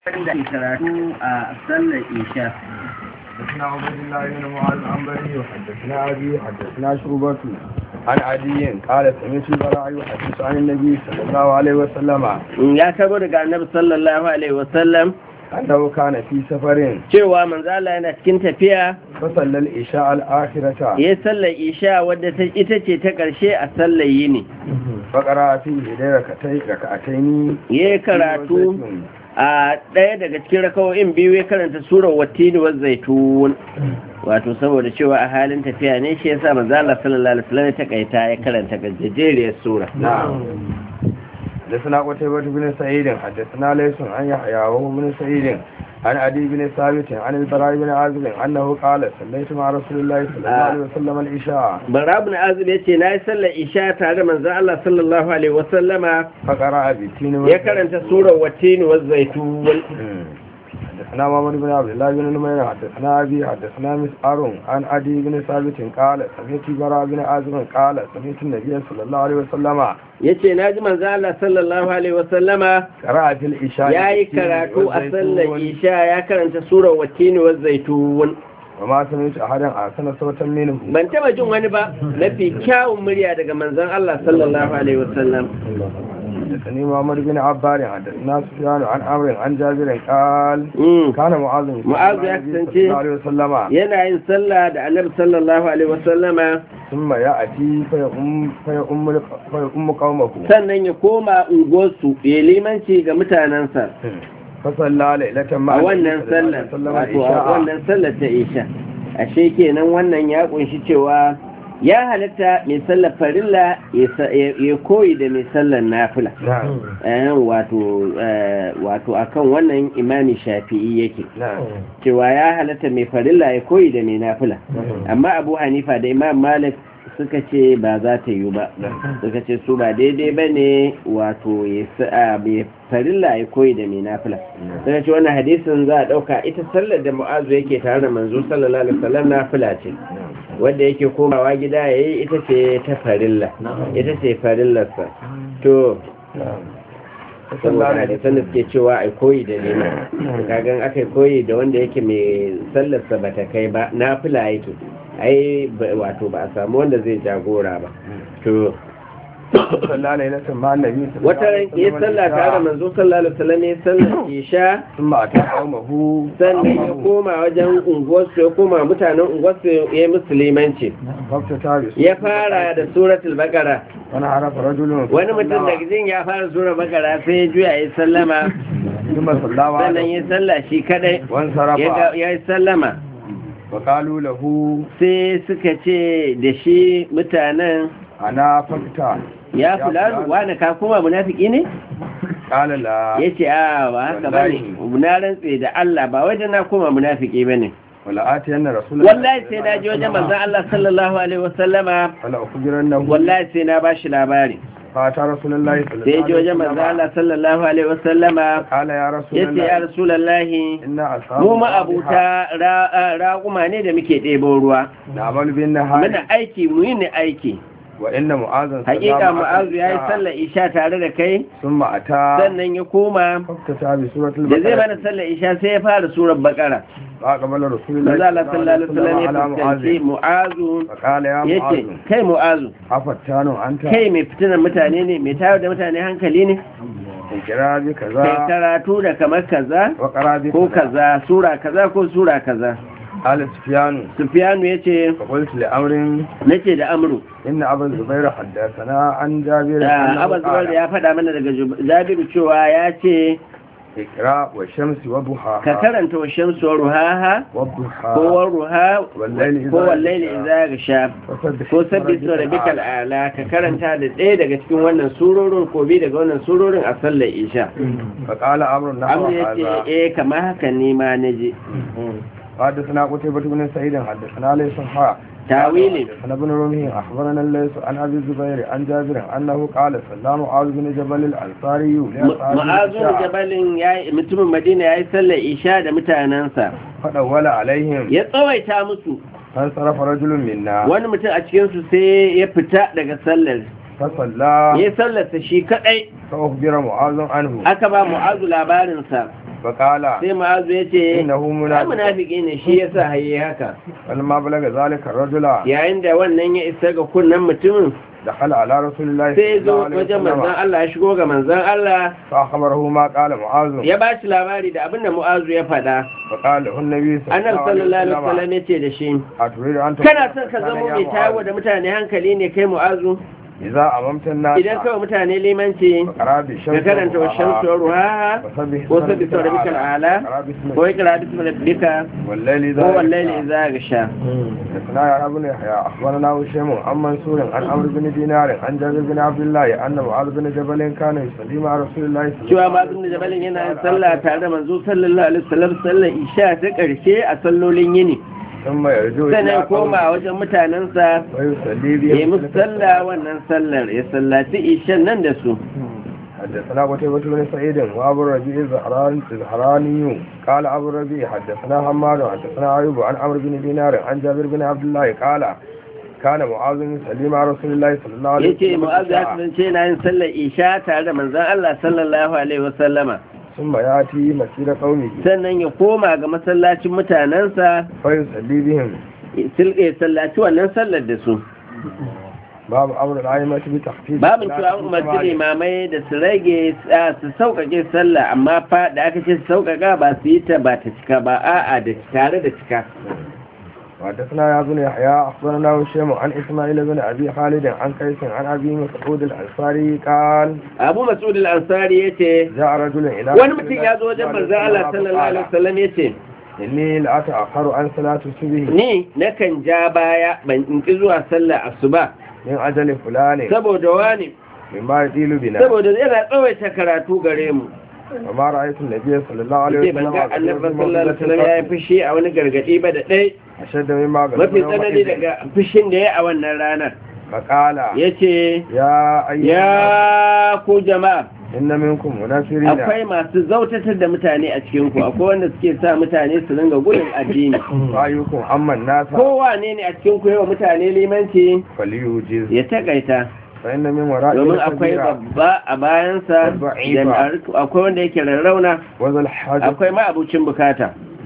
da karatu a sallar isha حدثنا عبد الله بن معاذ العنبري وحدثنا ابي حدثنا شعبة عن عدي قال سمعت البراء يحدث عن النبي صلى الله عليه وسلم ya kabo daga annabi sallallahu alaihi wasallam انه كان في سفر cewa manzo Allah yana cikin tafiya فصلى العشاء الاخرة ya sallar isha wadda ta ita ce ta karshe a sallar yini فقرا فيه ركعتين ركعتين ya karatu a ɗaya daga cikin rakawoyin biyu ya karanta surar wattini wa zaitun wato saboda cewa a halin tafiya ne shi yasa manzo Allah sallallahu alaihi wasallam ya takaita ya karanta gajeriyar sura نعم حدثنا قتيبة بن سعيد حدثنا ليس عن يحيى وهو بن سعيد عن عدي بن ثابت عن البراء بن عازب انه قال صليت مع رسول الله صلى الله عليه وسلم العشاء Barab na Azib ya ce na yi sallar isha tare da manzo Allah sallallahu alaihi wasallama فقرأ بالتين ya karanta surar wattini wa zaitun حدثنا محمد بن عبد الله بن نمير حدثنا ابي حدثنا مسعر عن عدي بن ثابت قال سمعت براء بن عازب قال سمعت النبي صلى الله عليه وسلم ya ce na ji manzo Allah sallallahu alaihi wasallama قرأ في العشاء ya yi karatu a sallar isha ya karanta surar wattini wa zaitun وما سمعت احدا احسن صوتا منه ban taba jin wani ba mafi kyawun murya daga manzon Allah sallallahu alaihi wasallam حدثني محمد بن عبار حدثنا سفيان عن عمرو عن جابر قال Mm. كان معاذ يصلي معاذ مع يا النبي صلى كسانتي. الله عليه وسلم yana yin sallah da annabi sallallahu alaihi wasallama ثم يأتي فيؤم فيؤم فيؤم قومه sannan ya koma unguwarsu ya limanci ga mutanensa فصلى ليلة مع a النبي wannan صلى الله عليه sallar وسلم wato a العشاء. wannan sallar ta isha ashe kenan wannan ya kunshi cewa ya halatta mai sallar farilla ya sa- ya ya koyi da mai sallar nafila نعم Eh, wato eh, wato akan wannan imami shafi'i yake نعم cewa ya halatta mai farilla ya koyi da mai nafila amma abu hanifa da imam malik suka ce ba za ta yi ba suka ce su ba daidai ba ne wato ya sa- mai farilla ya koyi da mai nafila suka ce wannan hadisin za a ɗauka ita sallar da mu'azu yake tare da manzo sallallahu alaihi wasallam nafila ce wanda yake komawa gida ya yi ita ce ta farilla ita ce farillarsa to نعم saboda hadisan da suke cewa ai koyi da nema kagan aka koyi da wanda yake mai sallarsa ba ta kai ba na fila yake ai ba- wato ba a samu wanda zai jagora ba to صلى ليلة مع النبي صلى الله wata عليه ran ya وسلم sallah tare da العشاء. manzo sallallahu alaihi wasallam ya sallar isha ثم أتى قومه sannan ya koma wajen unguwarsu ya koma mutanen unguwarsu ya yi musulmanci فافتتى ya fara da suratul baqara وانا عرف رجل wani mutum daga jin ya fara suratul baqara sai ya juya ya sallama ثم صلى sannan وعده ya sallah shi kadai وانصرف ya ga- ya yi sallama وقالوا له sai suka ce da shi mutanen أنا فقط ya fulani wani ka kuma munafiki ne قال لا ya ce a ba haka ba ne na rantse da Allah ba wajen na koma munafiki ba ne ولا آتين رسول الله wallahi sai na ji wajen manzan Allah sallallahu alaihi wasallama ولا أخبرنه wallahi sai na bashi labari فأتى رسول الله صلى sai الله ji wajen manzan عليه Allah وسلم sallallahu alaihi wasallama قال يا رسول ya ce ya الله rasulallahi إن أصحاب mu ma'abuta ra- raƙuma ne da muke ɗebo ruwa نعمل بالنهار muna aiki mu yi ni aiki وإن معاذ hakika mu'azu ya yi sallar isha tare da kai ثم أتى sannan ya koma فافتتى بسورة da zai mana البقرة sallar isha sai ya fara surar bakara فأقبل رسول الله manzo Allah sallallahu alaihi wasallam ya على fuskanci معاذ mu'azu فقال يا yace معاذ kai mu'azu أفتان أنت kai mai fitinan mutane ne mai tayar da mutane hankali ne اقرأ kai بكذا karatu da kamar kaza وقرأ ko بكذا kaza sura kaza ko sura kaza قال سفيان sufyanu yace فقلت لأمر nace da amru إن أبا الزبير حدثنا عن جابر da أنه abu zubar قال ya faɗa mana daga Jub- jabiru cewa ya ce اقرأ والشمس ka وضحاها karanta wa shamsu wa ruhaha والضحى ko wa ruha والليل ko إذا wallaili idza gasha فسبح ko اسم sabbi ربك su rabbikal الأعلى. ala ka karanta da ɗaya daga cikin wannan surorin ko bi daga wannan surorin a sallar isha فقال أمر نحو amma ya ce هذا eh kamar haka ne ma na je حدثنا قتيبة بن سعيد حدثنا ليس حاء tawili حدثنا ابن رمي أخبرنا الليث عن أبي الزبير عن جابر أنه قال صلى معاذ بن جبل الأنصاري لأصحابه ma'azun العشاء jabalin ya- mutumin madina ya yi sallar isha da mutanensa فدول عليهم ya tsawaita musu فانصرف رجل منا wani mutum a cikinsu sai ya fita daga sallar فصلى ya sallarsa shi kadai فأخبر معاذ عنه aka ba mu'azu labarinsa فقال sai ma'azu ya ce إنه ai منافق munafiki ne shi yasa haye haka فلما بلغ ذلك الرجل yayin da wannan ya isa ga kunnen mutumin دخل على رسول الله sai ya صلى zo الله عليه wajen manzon وسلم Allah ya shigo ga manzon Allah فأخبره ما قال معاذ ya ba shi labari da abin da mu'azu ya faɗa فقال له النبي صلى annabi الله عليه sallallahu alaihi وسلم wasallam ya ce da shi أتريد أن تكون kana son ka إنسانا zama يا mai tawo معاذ؟ da mutane hankali ne kai mu'azu إذا أممت الناس idan kawai mutane limanci فقرأ بالشمس ka karanta wa shamsu wa ruhaha وسبح ko sabbi sau da bikal ala اقرأ باسم ko ikra bismi rabbika والليل إذا ko يغشى. wallaili idza gasha حدثنا يا ابن يحيى اخبرنا هشام عن منصور عن عمرو بن دينار عن جابر بن عبد الله ان معاذ بن جبل كان يصلي مع رسول الله صلى cewa الله ma عليه da jabalin yana yin sallah tare da manzo sallallahu alaihi wasallam sallar isha ta karshe a sallolin yini ثم يرجو sannan ya إلى koma قومه wajen mutanensa ويصلي ya yi بهم musu sallah wannan sallar ya sallaci ishan nan da su حدثنا قتيبة بن سعيد وابو الربيع الزهران- الزهراني قال ابو الربيع حدثنا حماد حدثنا ايوب عن عمرو بن دينار عن جابر بن عبد الله قال كان معاذ يصلي مع رسول الله صلى الله عليه yace وسلم mu'azz ya العشاء. kasance yana yin sallar isha tare da manzon Allah sallallahu alaihi wasallama ثم ياتي مسير قومه sannan ya koma ga masallacin mutanensa فيصلي بهم ya sallaci wannan sallar da su باب امر الائمه بتخفيف babin الصلاة cewa an في umarci الجماعة. limamai da su rage a, su sauƙaƙe sallah amma fa da aka ce su sauƙaƙa ba su yi ta ba ta cika ba a'a da tare da cika وحدثنا يا بن يحيى اخبرنا هشام عن اسماعيل بن ابي خالد عن قيس عن ابي مسعود الانصاري قال abu mas'ud al-ansari yace جاء رجل الى wani mutum ya zo wajen manzo Allah sallallahu alaihi wasallam yace اني لاتاخر عن صلاه الصبح ni nakan ja baya ban in ki zuwa sallar asuba من اجل فلان saboda wani مما يطيل بنا saboda yana tsawaita karatu gare mu وما رايت النبي صلى الله عليه yace ban وسلم ga annabi sallallahu alaihi wasallam ya yi fushi a wani gargadi ba da ɗaya اشد مما قال mafi tsanani daga fushin da ya a wannan ranar فقال yace يا ايها ya ku jama'a ان منكم منافرين akwai masu zautatar da mutane a cikinku akwai wanda suke sa mutane su ringa gudun addini رايكم اما الناس kowa ne ne a cikinku yawa mutane limanci فليوجز ya takaita فان من ورائه domin akwai كبيرا babba a bayansa da akwai wanda yake rarrauna وذا الحاجة akwai ma'abucin bukata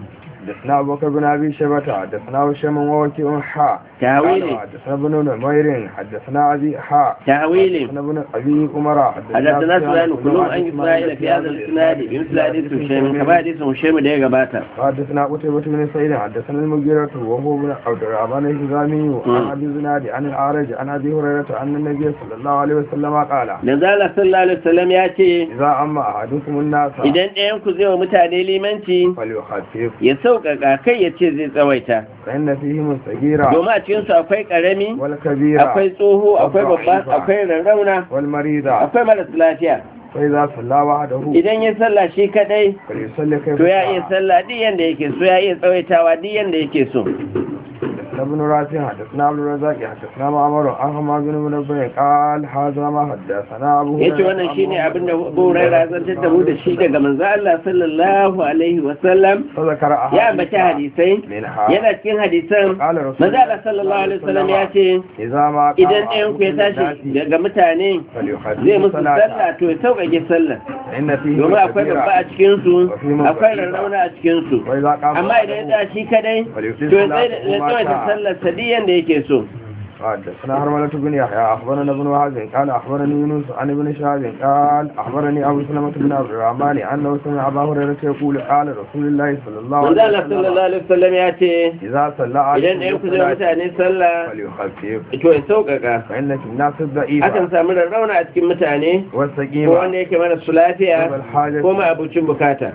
حدثنا أبو بكر بن أبي شيبة حدثنا هشام ووكيع حاء تاويلي قال حدثنا ابن نمير حدثنا أبي حاء تاويلي حدثنا ابن أبي عمر حدثنا سفيان كلهم عن اسماعيل في هذا الاسناد بمثل حديث هشام كما حديث هشام ده ya gabata حدثنا قتيبة بن سعيد حدثنا المغيرة وهو بن عبد الرحمن الهزامي عن أبي زناد عن الأعرج عن أبي هريرة أن النبي صلى الله عليه وسلم قال manzo Allah sallallahu alaihi wasallam ya ce إذا أما أحدكم الناس idan ɗayan ku zai wa mutane limanci فليخفف ya sauƙaƙa kai ya ce zai tsawaita فإن فيهم الصغيرة domin a cikinsu akwai ƙarami والكبيرة akwai tsoho akwai babba akwai rarrauna والمريضة akwai maras lafiya فإذا صلى وحده idan ya sallah shi kadai فليصلي كيف to ya شاء. iya sallah duk yanda yake so ya iya tsawaitawa duk yanda yake so حدثنا ابن رافع حدثنا عبد الرزاق حدثنا معمر عن حماد بن منبه قال هذا ما حدثنا ابو yace wannan shine abin da Abu Hurairah zantar da mu da shi daga manzo Allah sallallahu alaihi wa sallam فذكر أحاديث ya ambaci hadisai منها yana cikin hadisan قال رسول manzo Allah sallallahu alaihi wa sallam ya ce إذا ما قام idan ɗayan ku ya tashi daga mutane zai musu sallah to ya sauƙaƙe sallah إن فيه domin akwai babba a cikinsu akwai rarrauna a cikinsu وإذا قام amma idan ya shi kadai to ya tsaye da ya tsawaita sallar sadiyan da yake so حدثنا هرملة بن يحيى أخبرنا ابن وهب قال أخبرني يونس عن ابن شهاب قال أخبرني أبو سلمة بن عبد الرحمن أنه سمع أبا هريرة يقول قال رسول الله صلى الله manzo عليه Allah وسلم sallallahu alaihi wasallam ya ce إذا صلى idan ɗayan ku zai mutane sallah فليخفف to ya sauƙaƙa فإن في الناس الضعيفة akan samu rarrauna a cikin mutane ko والسقيمة wanda yake mana su lafiya والحاجة ko ma abucin bukata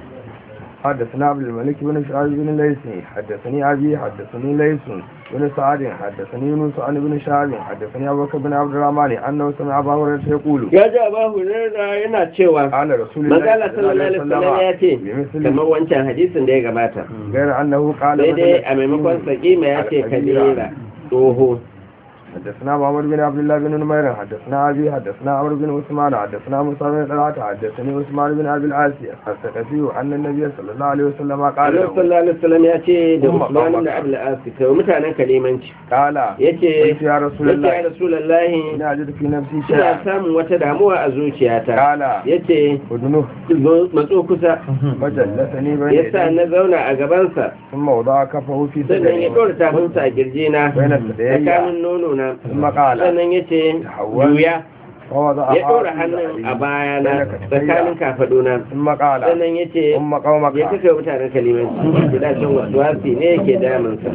حدثنا عبد الملك بن شعيب بن ليث حدثني أبي حدثني ليث بن سعد حدثني يونس عن ابن شهاب حدثني أبو بكر بن عبد الرحمن أنه سمع أبا هريرة يقول ya ji Abu Hurairah yana cewa قال رسول manzo الله Allah sallallahu alaihi wasallam ya ce بمثل kamar wancan hadisin da ya gabata غير أنه قال sai dai مثل a maimakon sakima ya ce kabira tsoho حدثنا محمد بن عبد الله بن نمير حدثنا أبي حدثنا عمرو بن عثمان حدثنا موسى بن طلحة حدثني عثمان بن أبي العاصي الثقفي أن النبي صلى الله عليه وسلم قال Allah له sallallahu alaihi wasallam ya ce da Umma Usman qawmaka. da Abdul Aziz kai mutanen kalimanci قال yace قلت يا رسول yace الله ya Rasulullahi إن أجد في نفسي ina شيئا samun wata damuwa a zuciyata قال yace ودنه zo matso kusa فجلسني بين yasa يديه na zauna a gabansa ثم وضع كفه في sannan ya صدره ɗora tafinsa a girjina بين الثديين tsakanin nono na ثم قال sannan ya ce Tahawwal. juya ووضع ya ɗora حاجب hannun a عليه bayana بين كتفيه. tsakanin kafaɗuna ثم قال sannan ya ce ثم قومك ya kaka mutanen kalimanci da can wasu wasi ne yake damunsa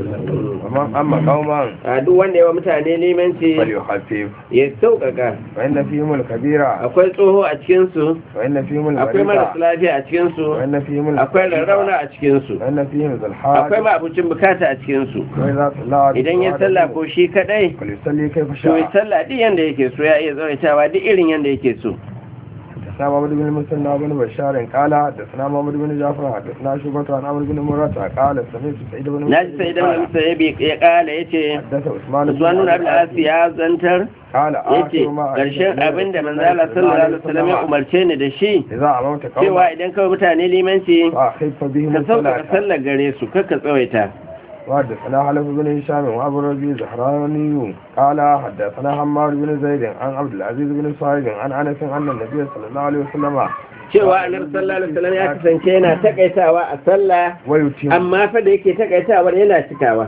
ومن أما قوما a duk wanda yawa mutane limanci فليخفف ya sauƙaƙa فإن فيهم الكبيرة akwai tsoho a cikinsu وإن فيهم akwai marasa المريضة lafiya a cikinsu وإن فيهم akwai الفقيرة rarrauna a cikinsu وإن فيهم ذا akwai الحاج ma'abucin bukata a cikinsu وإذا صلى idan ya sallah ko shi kadai فليصلي كيف to ya شاء sallah duk yanda yake so ya iya tsawaitawa duk irin yanda yake so حدثنا محمد بن المثنى بن بشار قال حدثنا محمد بن جعفر حدثنا شعبة عن عمرو بن مرة قال سمعت سعيد بن na ji sai da wani musayabi ya kala ya ce حدث عثمان بن usman nuna abin عبد asi ya zantar قال ya ce آخر ما ƙarshen abin da manzala sallallahu alaihi wasallam ya umarce ni da shi إذا أمرت قوما cewa idan kawai mutane limanci فأخف بهم ka sauƙaƙa الصلاة sallar gare su kakka tsawaita وحدثنا حلف بن هشام وابو الربيع زهراني قال حدثنا حماد بن زيد عن عبد العزيز بن صهيب عن انس ان النبي صلى الله عليه وسلم cewa annabi sallallahu alaihi wasallam ya kasance yana takaitawa a sallah ويتم amma fa da yake takaitawar yana cikawa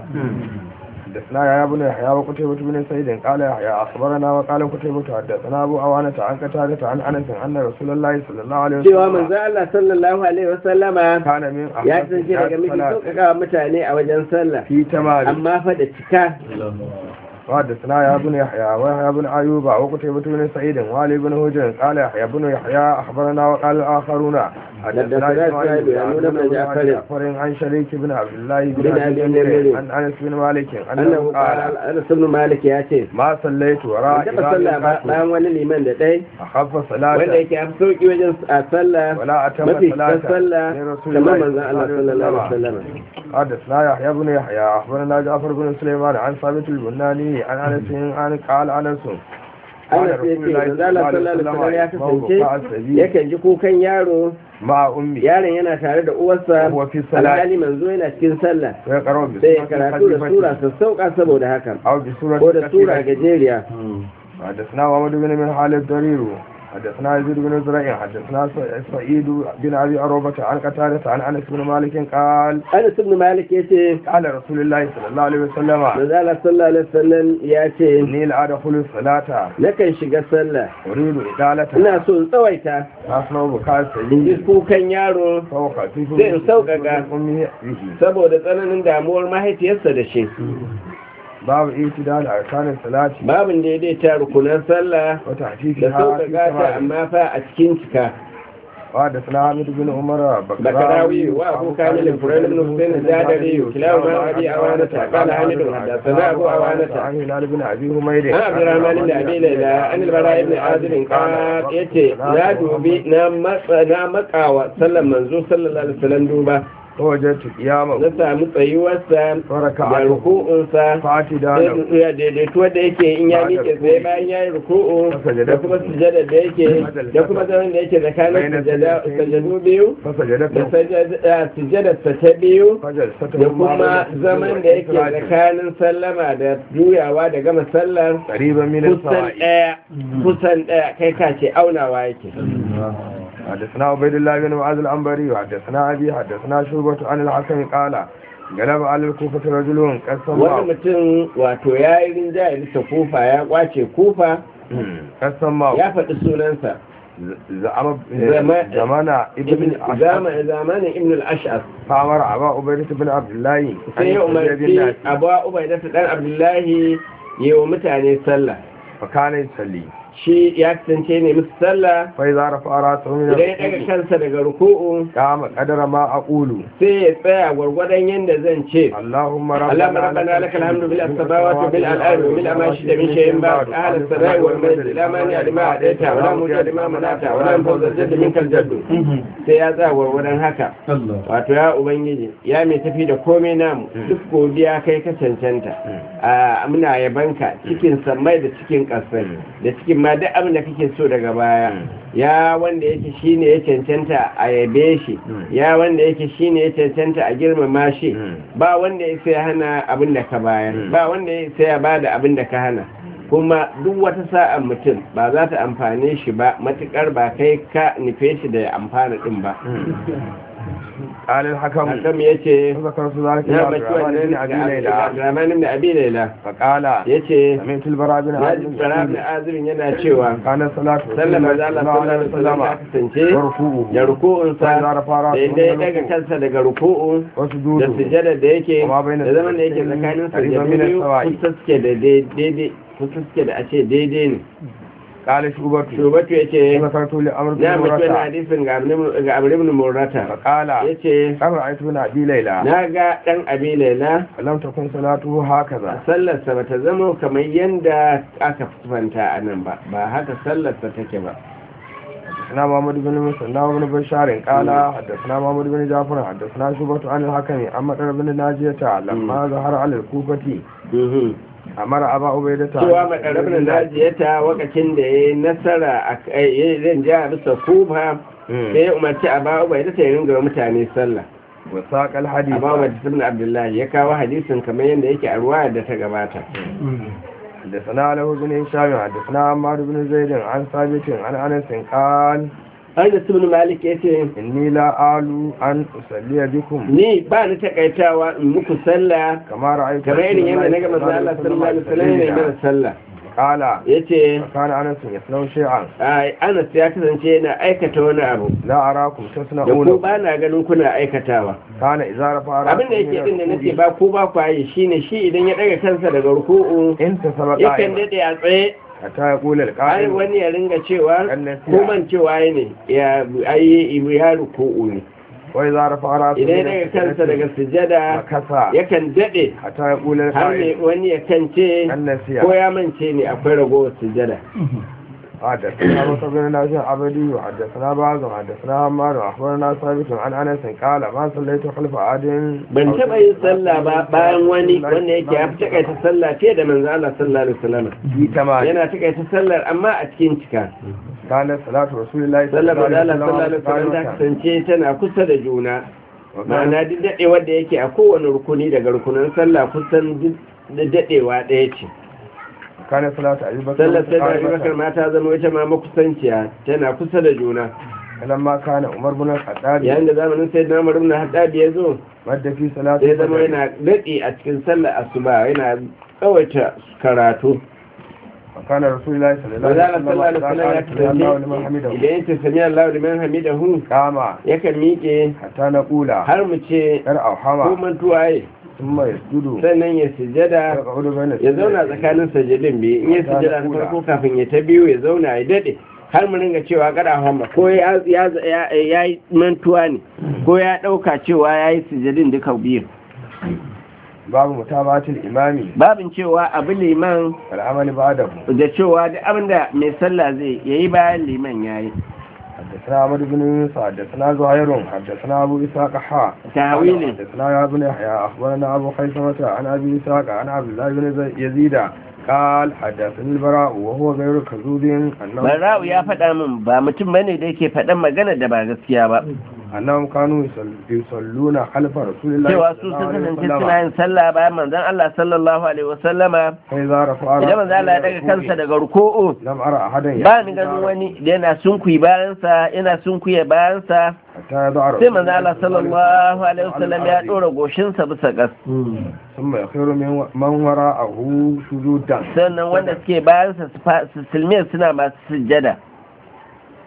حدثنا يا بن يحيى وقتيبة بن سعيد قال يحيى اخبرنا وقال قتيبة حدثنا ابو عوانة عن قتادة عن انس ان رسول الله صلى الله عليه cewa وسلم manzo Allah sallallahu alaihi wasallama كان من ya احسن kasance daga miji الصلاة sauƙaƙa mutane a wajen sallah في تمام amma fa da cika وحدثنا يا بن يحيى ويحيى بن ايوب وقتيبة بن سعيد وعلي بن هجر قال يحيى بن يحيى اخبرنا وقال الاخرون حدثنا إسماعيل بن عمرو بن جعفر جعفر عن شريك بن عبد الله بن بن ابي أبي نمير نمير. عن انس بن مالك annahu انه qala قال Anas ibn Malik ya ce ما صليت وراء ban taɓa sallah ba إمام bayan wani liman da ɗai اخف wanda صلاه yake fi sauki wajen a sallah ولا اتم mafi صلاه cikin sallah لرسول kamar الله manzon Allah sallallahu alaihi wasallam حدثنا يحيى بن يحيى اخبرنا جعفر بن سليمان عن ثابت البناني عن انس عن قال انس Anas ya ce manzon Allah sallallahu alaihi wasallam ya kasance yakan ji kukan yaro مع امي yaron yana tare da uwarsa وهو في الصلاه alhali manzo yana cikin sallah ويقرأ sai ya بسورة karatu da sura خفيفة sassauƙa saboda haka أو بسورة ko da sura كثيرة. gajeriya حدثنا محمد بن من حال الضرير حدثنا يزيد بن زرع حدثنا سعيد بن ابي عروبة عن قتادة عن انس بن مالك قال Anas ibn Malik ya ce قال رسول الله صلى الله عليه وسلم manzo Allah sallallahu alaihi wasallam ya ce اني لادخل الصلاة nakan shiga sallah اريد إدالة ina so in tsawaita اسمع بكاء in ji سيدي kukan yaro فهو خفيف Sai in sauƙaƙa. امه به saboda tsananin damuwar mahaifiyarsa da shi باب اعتدال اركان الصلاة babin daidaita rukunan sallah da وتحقيقها في sauƙaƙa ta كمال amma fa a cikin cika وحدثنا عامر بن عمر بكراوي وابو كامل الفريد بن حسين الزادري كلاهما ابي اوانه قال حامد حدثنا ابو اوانه عن هلال بن ابي همير عن عبد الرحمن بن ابي ليلى عن البراء بن عازب قال yace na dubi na matsa na makawa sallan manzo sallallahu alaihi wasallam duba فوجدت قياما na samu tsayuwarsa da وركعته ruku'unsa فاعتدالا ya daidaituwa da yake in ya miƙe tsaye bayan ya yi ruku'u da kuma sujada da yake da kuma zaman da yake tsakanin sujada- sajadu biyu فسجدت da sajada- sujadarsa ta biyu فجلسته da kuma zaman da yake tsakanin sallama da juyawa da gama sallar قريبا من kusan السواء ɗaya kusan ɗaya kai ka ce aunawa yake حدثنا عبيد الله بن معاذ العنبري وحدثنا ابي حدثنا شعبة عن الحسن قال غلب على الكوفة رجل قسم wani mutum wato ya yi rinjaye bisa kufa ya kwace kufa قسم ya faɗi sunansa زعم زمان- زمان ابن عشر Zama- zamanin ibn al-ash'as فامر ابا عبيدة بن عبد الله ان sai ya يصلي umarci بالناس abuwa ubaida ta dan abdullahi yi wa mutane sallah فكان يصلي shi ya kasance ne musu sallah فإذا رفع رأسه من idan ya daga الركوع kansa daga ruku'u قام قدر ما أقول sai ya tsaya gwargwadon yadda zan ce اللهم اللهم ربنا لك الحمد ملء السماوات وملء الارض وملء ما شئت من شيء بعد اهل السماء والمجد لا مانع لما اعطيت ولا موجد لما منعت ولا ينفذ الجد منك الجد sai ya tsaya gwargwadon haka wato ya ubangiji ya mai tafi da komai namu duk godiya kai ka cancanta a muna yabanka cikin sammai da cikin ƙasai da cikin ma duk abin da kake so daga baya ya wanda yake shine ya cancanta a yabe shi ya wanda yake shine ya cancanta a girmama shi ba wanda ya sai hana abin da ka bayar ba wanda ya sai ya bada abin da ka hana kuma duk wata sa'an mutum ba za ta amfane shi ba matukar ba kai ka nufe shi da ya amfana din ba قال الحكم hakan ya ce فذكرت ذلك na لعبد baki الرحمن wannan بن أبي ليلى abdurrahman da abi laila فقال ya ce سمعت البراء بن ya ji عازب tsara da azumin yana cewa كان الصلاة رسول sallar الله maza صلى Allah الله sallallahu عليه alaihi wasallam وسلم ta kasance وركوعه da ruku'unsa فإذا رفع da رأسه inda ya من daga الركوع kansa daga ruku'u da وسجوده sujada da yake Kuma bai na da zaman da yake sujudin tsakanin qariban sujadu min biyu as-sawa'i. kusa suke da daidai kusa suke da a ce daidai ne قال شعبة shubatu ya ce ذكرت لأمر بن na mutu wani مرة hadisin ga abu ibn murata فقال ya ce كم رأيت بن أبي ليلى na ga ɗan abi laila لم تكن صلاته هكذا sallarsa ba ta zama kamar yadda aka fanta a nan ba ba haka sallarsa take ba حدثنا محمد بن مسلم بن بشار قال حدثنا محمد بن جعفر حدثنا شعبة عن الحكم عن مطر بن ناجية لما ظهر على الكوفة Mhm. أمر أبا عبيدة cewa makarabin najiyata wakacin da ya yi nasara a ya zan ja bisa kufa sai ya umarci a bawa bai da ta ringa wa mutane sallah وساق الحديث a bawa ibn abdullahi ya kawo hadisin kamar yadda yake a ruwa da ta gabata حدثنا له بن هشام حدثنا عمار بن زيد عن ثابت عن انس قال an da ibn malik ya ce اني لا آل ان اصلي بكم ni ba ni takaitawa in muku sallah كما رايت kamar irin yadda na gama Allah sallallahu alaihi wasallam ne mana sallah قال yace كان انس يصنع شيئا ai Anas ya kasance yana aikata wani abu لا اراكم da ku تصنعون ba na ganin kuna aikatawa كان اذا رفع abin da yake din da nace ba ku ba ku yi shine shi idan ya daga kansa daga ruku'u انتصب yakan قائما dade a tsaye حتى يقول har القائل wani ya ringa cewa النسيء. ko man cewa ne ya ayi ya ruku'u ne واذا رفع راسه idan ya daga kansa daga sujada مكثى yakan dade حتى يقول har ne القائل wani ya kance النسيء ko ya mance ne akwai ragowar sujada حدثنا بكر بن نافع عبدي وحدثنا بعض وحدثنا عمار واخبرنا ثابت عن انس قال ما صليت خلف عاد ban taɓa yin sallah ba bayan wani wanda yake ya fi takaita sallah fiye da manzo Allah sallallahu alaihi wasallam في تمام yana takaita sallar amma a cikin cika كانت صلاة رسول الله sallar manzo Allah sallallahu alaihi wasallam ta قائمة. kasance tana kusa da juna وكان- ma'ana duk dadewar da yake a kowane rukuni daga rukunan sallah kusan duk da dadewa ɗaya ce كانت صلاة أبي بكر sallar sai da Abubakar قائمة. ma ta zama ita ma makusanciya tana kusa da juna لما كان عمر بن الخطاب yayin da zamanin sai na Umar ibn Haddad ya zo مد في صلاة sai zama الفجر. yana daɗi a cikin sallar asuba yana tsawaita karatu وكان رسول الله صلى الله Manzala عليه وسلم sallallahu alaihi إذا wasallam ya قال سمع الله لمن kasance حمده idan yace sami Allah liman hamidahu قام yakan miƙe حتى نقول har mu ce ارعوا ko حما mantuwa yi ثم يسجد sannan ya sujada يقعد بين ya zauna tsakanin sajadin biyu in ya sujada na farko kafin ya ta biyu ya zauna ya dade har mu ringa cewa kada hamba ko ya ya ya yi mantuwa ne ko ya dauka cewa ya yi sujadin duka biyu باب متابعة الإمام babin cewa abu liman والعمل بعده da cewa duk abinda mai sallah zai yayi bayan liman yayi حدثنا عمرو بن يونس حدثنا زهير حدثنا ابو اسحاق حا تاويل حدثنا يا ابن يحيى اخبرنا ابو خيثمة عن ابي اسحاق عن عبد الله بن زي- يزيد قال حدثني البراء وهو غير كذوب انهم bara'u ya faɗa min ba mutum bane da yake faɗan magana da ba gaskiya ba انهم كانوا يصل- يصلون خلف رسول الله cewa صلى su الله sun عليه kasance suna وسلم yin sallah bayan manzon Allah sallallahu alaihi wasallama فاذا رفع idan manzon Allah ya daga kansa daga ruku'u لم ارى احدا ba ni ganin wani da yana sunkuyi bayansa yana sunkuye bayansa حتى يضع sai رسول manzon Allah sallallahu alaihi wasallam ya dora goshinsa bisa gas ثم يخير من من وراءه سجودا sannan wanda suke bayansa su fa- su silmiyar suna masu sujjada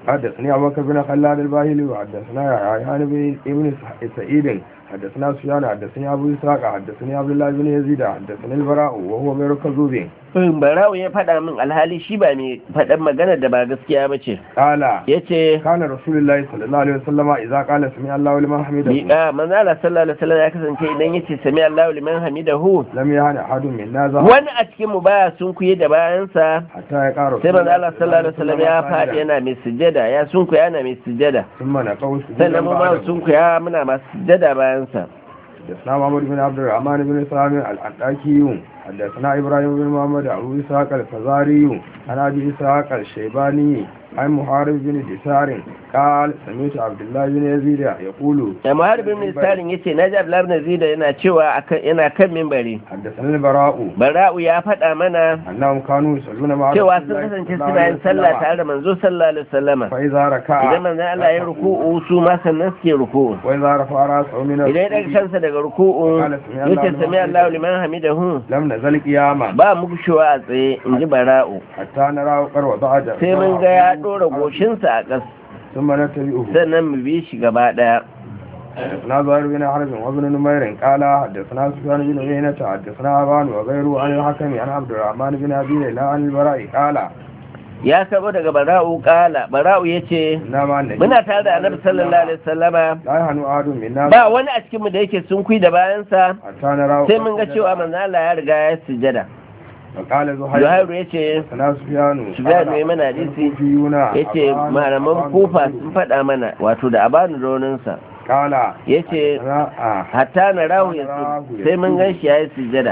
حدثني أبو بكر بن خلاد الباهلي وحدثنا يحيى بن ابن سعيد حدثنا سفيان حدثني أبو إسحاق حدثني عبد الله بن يزيد حدثني البراء وهو غير كذوب barawo ya faɗa min alhali shi ba mai faɗan magana da ba gaskiya ba ce قال ya ce كان رسول الله صلى الله عليه وسلم إذا قال سمع الله لمن حمده miƙa manzala sallallahu alaihi wasallam ya kasance idan yace sami Allahu liman hamidahu لم يهن أحد منا ذا wani a cikin mu baya sun kuye da bayansa حتى يقع رسول sai manzo Allah sallallahu alaihi wasallam ya faɗi yana mai sujjada ya sunkuya yana mai sujjada ثم نقول سجودا sannan mu ma بعده. sunkuya muna masu sujjada bayansa حدثنا محمد بن عبد الرحمن بن سلام الأنطاكي حدثنا إبراهيم بن محمد أبو إسحاق الفزاري عن أبي إسحاق الشيباني عن محارب بن دثار قال سمعت عبد الله بن يزيد يقول da muharbin ministerin yace naji Abdullah ibn Zida yana cewa akan yana kan minbari حدثنا البراء bara'u ya faɗa mana أنهم كانوا يصلون مع cewa رسول sun الله kasance صلى الله suna عليه yin sallah وسلم. tare da manzo sallallahu alaihi wasallama فإذا ركع idan manzo Allah ya ruku'u su ma sannan suke ruku'u وإذا رفع رأسه من idan ya daga الركوع kansa daga ruku'u yace sami Allahu liman hamidahu لم نزل قياما ba mu gushewa a tsaye in ji bara'u حتى نراه قد وضع sai mun ga ya ɗora goshinsa a ƙas ثم نتبعه sannan mu bi shi gaba ɗaya حدثنا زهير بن حرب وابن نمير قال حدثنا سفيان بن عيينة حدثنا أبان وغيره عن الحكم عن عبد الرحمن بن أبي ليلى عن البراء قال ya karɓo daga bara'u ƙala bara'u ya ce إنما النبي muna tare da annabi sallallahu alaihi wasallama لا يهن أحد منا ba wani a cikinmu da yake sun da bayansa حتى نراه sai mun ga cewa manzo Allah ya riga ya sujada وقال زهير Zuhairu ya ce حدثنا سفيان Sufyan ne mana hadisi الكوفيون ya ce أبان malaman وأبان kufa وغيره. sun faɗa mana wato da abanu roninsa قال ya ce حدثنا آه. hatta na rahu ya su sai mun gan shi ya yi sujada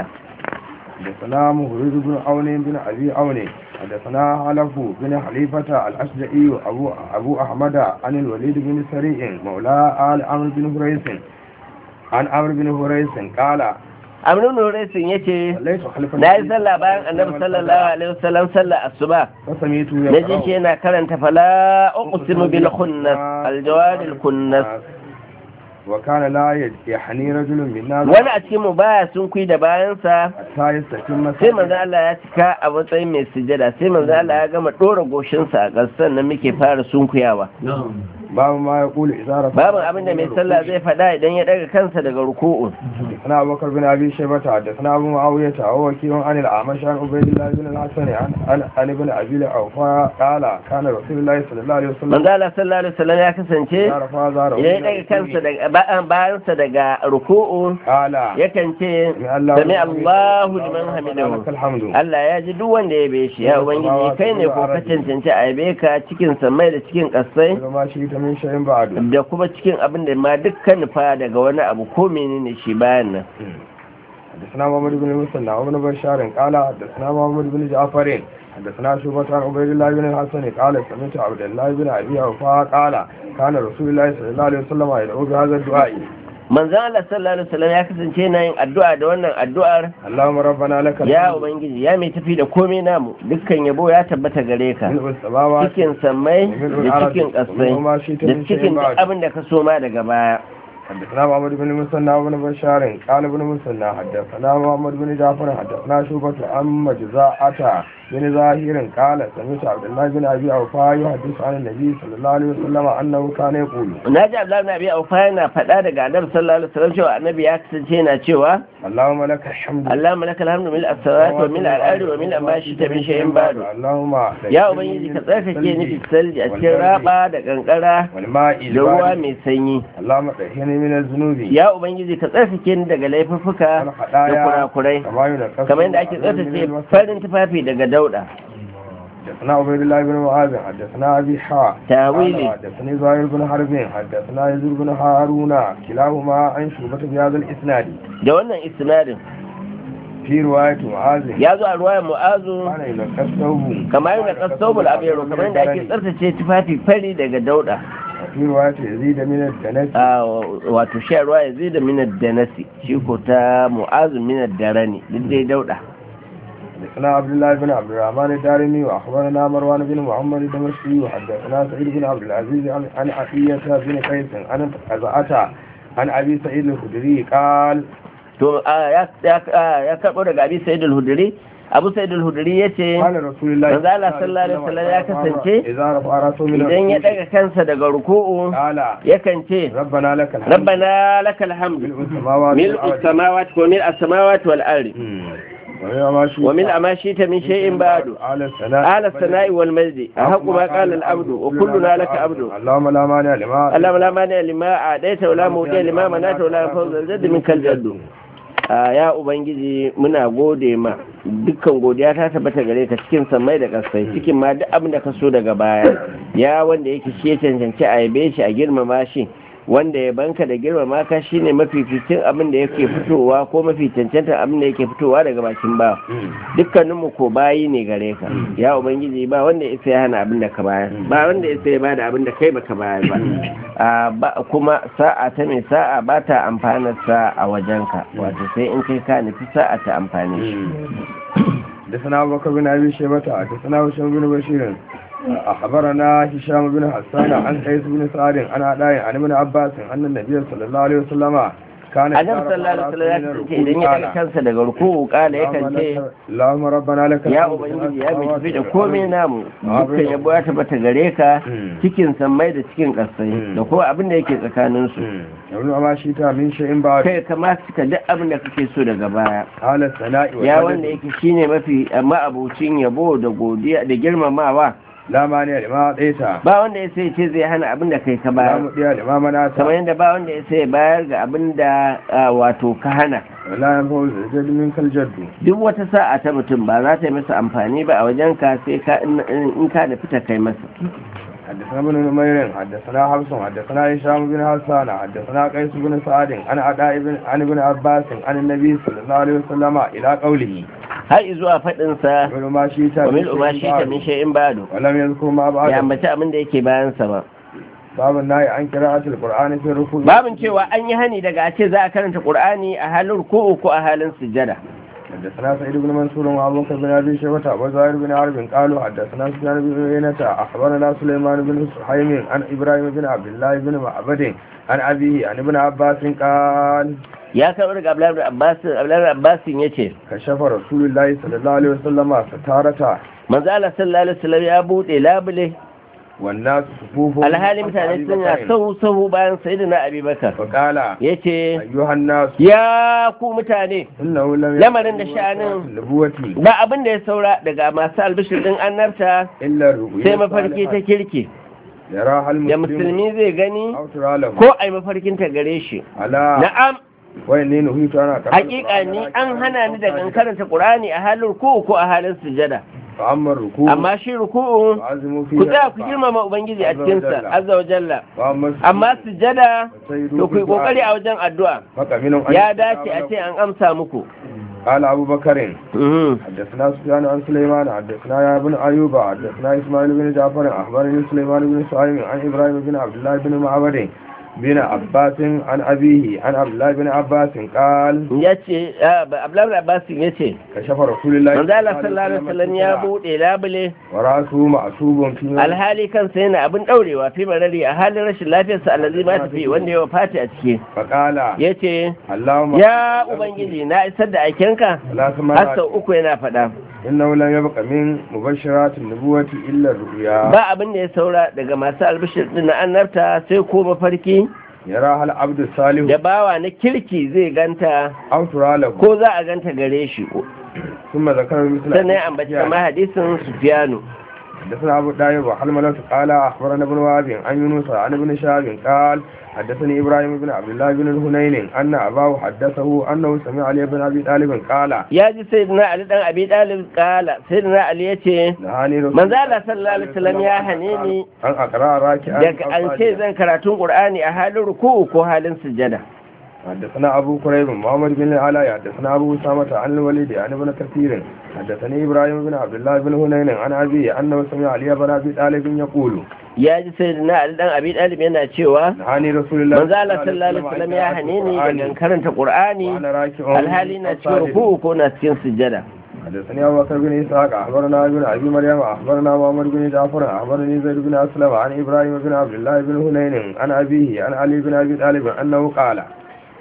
حدثنا مهرد بن عون بن أبي عون حدثنا حلف بن حليفة الأشجعي أبو, أبو أحمد عن الوليد بن سريع مولى آل عمرو بن هريس عن عمرو بن هريس قال amrin nuresin ya ce صليت خلف na yi sallah bayan annabi sallallahu alaihi wasallam sallah asuba فسميت na ji shi yana karanta fala uqsimu bil khunnas al jawad al khunnas وكان لا يحني رجل منا wani a cikin mu baya sun kui da bayansa حتى يستتم sai manzo Allah ya cika a matsayin mai sujada sai manzo Allah ya gama dora goshinsa a ƙasar nan muke fara sunkuyawa باب ما يقول إذا رفع babin abin da mai sallah zai faɗa idan ya daga kansa daga ruku'u حدثنا أبو بكر بن أبي شيبة حدثنا أبو معاوية وهو وكيل عن الأعمش عن عبيد الله بن الحسن عن عن عن ابن أبي أوفى قال كان رسول الله صلى الله عليه وسلم manzo Allah sallallahu alaihi wasallam ya kasance إذا رفع ظهره idan ya من daga kansa الركوع daga ba- bayansa daga ruku'u قال yakan ce sami Allahu liman hamidahu لك الحمد Allah ya ji duk wanda ya be shi ya ubangiji kai ne ko ka cancanci a yabe ka cikin samai da cikin kasai وما شئت من شيء بعد da kuma cikin abin da ma dukkan nufa daga wani abu ko menene shi bayan nan حدثنا محمد بن المثنى وابن بشار قال حدثنا محمد بن جعفر حدثنا شعبة عن عبيد الله بن الحسن قال سمعت عبد الله بن ابي اوفى قال كان رسول الله صلى الله عليه وسلم يدعو بهذا الدعاء manzon Allah sallallahu alaihi wasallam ya kasance yana yin addu'a da wannan addu'ar اللهم ربنا لك ya ubangiji ya mai tafi da komai namu dukkan yabo ya tabbata gare ka ملء السماوات cikin sammai da cikin kasai وما شئت da من cikin شيء duk بعد abin da ka so ma daga baya حدثنا محمد بن المثنى وابن بشار قال ابن المثنى حدثنا محمد بن جعفر حدثنا شعبة عن مجزاءة بن ظاهر قال سمعت عبد الله بن ابي اوفى يحدث عن النبي صلى الله عليه وسلم انه كان يقول na ji Abdullahi na biya aufa yana faɗa daga annabi sallallahu alaihi wasallam cewa annabi ya kasance yana cewa اللهم لك الحمد Allahumma lakal hamdu mil as-salati wa mil al-ardi wa mil ma shi ta min shay'in ba'du اللهم ya ubangiji ka tsarkake ni bisalji a cikin raba da kankara والماء da ruwa البارد mai sanyi اللهم طهرني من الذنوب ya ubangiji ka tsarkake ni daga laifuffuka da والخطايا kurakurai كما ينقص kamar yadda ake tsarkake farin tufafi daga dauda حدثنا عبيد الله بن معاذ حدثنا ابي حا tawili قال حدثني زهير بن حرب حدثنا يزيد بن هارون كلاهما عن شعبة بهذا الاسناد da wannan isnadin في رواية معاذ ya zo a ruwayar mu'azu كان يلقى الثوب kamar yadda kasobul abiyaru kamar yadda ake tsarkace tufafi fari daga dauda وفي رواية يزيد من الدنس a wato sha ruwa ya zai da minar da nasi shi ko ta mu'azu minar da rani duk dai dauda حدثنا عبد الله بن عبد الرحمن الدارمي واخبرنا مروان بن محمد الدمشقي وحدثنا سعيد بن عبد العزيز عن عن عطية بن قيس عن أزعة عن ابي سعيد الخدري قال to a, ya ya- a, ya karɓo daga abi sa'id al-hudri abu sa'id al-hudri yace قال رسول الله manzo Allah sallallahu alaihi wasallam ya kasance إذا رفع رأسه من idan ya الركوع daga kansa daga ruku'u قال yakan ce ربنا لك الحمد rabbana lakal hamdu ملء السماوات ملء والأرض. السماوات وملء السماوات والأرض مم. ومن ما شئت وملء ما شئت من شيء بعد على الثناء على الثناء والمجد أحق ما قال العبد وكلنا لك عبد اللهم لا مانع لما اللهم لا مانع لما أعديت ولا مودع لما منعت ولا فوز الجد منك الجد a ya ubangiji muna gode ma dukkan godiya ta tabbata gare ka cikin samai da kasai cikin ma duk abin da ka so daga baya ya wanda yake shi ya cancanci a yabe shi a girmama shi wanda ya banka da girmama ka shine mafificin abin da yake fitowa ko mafi cancantar abin da yake fitowa daga bakin ba dukkaninmu ko bayi ne gare ka ya ubangiji ba wanda ya isa ya hana abin da ka bayar ba wanda ya isa ya bada abin da kai baka bayar ba a ba kuma sa'a ta mai sa'a ba ta amfanar sa a wajenka wato sai in kai ka nufi sa'a ta amfani shi حدثنا أبو بكر بن أبي شيبة حدثنا هشام بن بشير أخبرنا هشام بن حسان عن قيس بن سعد عن عداء عن ابن عباس أن النبي صلى الله عليه وسلم كان annabi sallallahu alaihi wasallam ya ce idan ya daga kansa daga ruku'u kala yakan ce اللهم ربنا لك ya الحمد ubangiji كما ya mai tafi da أمرت komai namu dukkan yabo ya tabbata gare ka cikin sammai da cikin ƙasai da kuma abin da yake tsakanin su يقول ما شئت من شيء بعد kai kama cika duk abin da kake so daga baya على الثناء ya والمجد. wanda yake shine mafi ma'abucin yabo da godiya da girmamawa لا مانع لما أعطيت ba wanda ya sai ce zai hana abin da kai ka لا bayar مطيع لما منعت kamar yadda ba wanda ya sai bayar ga abin da ah, wato ka hana ولا ينفع الجد منك الجد duk wata sa'a ta mutum ba za ta yi masa amfani ba a wajen ka sai ka in in ka da fita kai masa حدثنا ابن نمير حدثنا حفص حدثنا هشام بن حسان حدثنا قيس بن سعد عن عطاء بن عن ابن عباس عن النبي صلى الله عليه وسلم الى قوله har zuwa faɗin sa ومن ما شئت wa من mil uma شيء shi ta بعد. min shay'in ba'du ولم يذكر ما بعد ya ambaci abin da yake bayan sa ba باب النهي عن قراءة القرآن في الركوع babin cewa an yi hani daga a ce za a karanta qur'ani a halin ruku'u ko a halin sujjada حدثنا سعيد بن منصور وابو بكر بن ابي شيبه وزهير بن حرب قالوا حدثنا سفيان بن عيينة اخبرنا سليمان بن سحيم عن ابراهيم بن عبد الله بن معبد عن ابيه عن ابن عباس قال ya karɓi daga Abdullahi ibn Abbas Abdullahi ibn Abbas yace كشف رسول الله صلى الله عليه وسلم ستارته manzo Allah sallallahu alaihi wasallam ya bude labule والناس صفوف alhali mutane suna sahu sahu bayan sayyidina Abubakar فقال yace ايها الناس ya ku mutane انه لم lamarin da sha'anin النبوة ba abin da ya saura daga masu albishir din annabta الا الرؤيا sai mafarki ta kirki يراها da المسلم musulmi zai gani او ترى له ko ai mafarkin ta gare shi على na'am وإني نهيت أنا hakika ni an hana ni daga in karanta qur'ani a halin ruku'u ko a halin sujada فأما الركوع amma shi ruku'u فعزموا فيه ku tsaya ku girmama ubangiji a cikin sa azza wa jalla وأما السجود amma sujada فسيروا to ku yi بالدعاء. kokari a wajen addu'a فقمن أن ya يستجاب dace a لكم. ce an amsa muku قال أبو بكر Mhm. حدثنا سفيان عن سليمان حدثنا يا ابن أيوب حدثنا إسماعيل بن جعفر أخبرني سليمان بن سعيم عن إبراهيم بن عبد الله بن معبد بن عباس عن أبيه عن عبد الله بن عباس قال ya ce abdullahi abbasin ya ce كشف رسول الله manzo Allah sallallahu alaihi wasallam ya bude labule ورأسه معصوب في alhali kansa yana abin daurewa fi marari a halin rashin lafiyarsa allazi ma tafi wanda ya wafati a ciki فقال yace اللهم ya ubangiji na isar da aikenka لا har سمع sau uku yana faɗa إنه لم يبق من مبشرات النبوة إلا الرؤيا ba abin da ya saura daga masu albishir din na annabta sai ko mafarki يراها العبد الصالح da bawa na kirki zai ganta أو ترى له ko za a ganta gare shi ثم ذكر مثل sannan ya ambaci kama hadisin sufiyanu حدثنا أبو دايب وحلملة قال أخبرنا ابن وهب عن يونس عن ابن شهاب قال حدثني إبراهيم بن عبد الله بن الهنين أن أباه حدثه أنه سمع علي بن أبي طالب قال ya ji sayyidina ali dan abi dalib kala sayyidina ali yace نهاني رسول manzo Allah sallallahu alaihi wasallam ya hane ni أن أقرأ راكعا daga أو an ce ساجدا. zan karatun qur'ani a halin ruku'u ko halin sujada حدثنا أبو كريب محمد بن العلاء حدثنا أبو أسامة عن الوليد عن ابن كثير حدثني إبراهيم بن عبد الله بن هنين عن أبيه أنه سمع علي بن أبي طالب يقول ya ji sayyidina ali dan abi dalib yana cewa نهاني رسول الله manzo Allah sallallahu alaihi wasallam ya hane ni daga karanta qur'ani وأنا راكع alhali na أو cikin ساجد. ruku'u ko na cikin sujada حدثني أبو بكر بن إسحاق أخبرنا ابن أبي مريم أخبرنا محمد بن جعفر أخبرني زيد بن أسلم عن إبراهيم بن عبد الله بن هنين عن أبيه عن علي بن أبي طالب أنه قال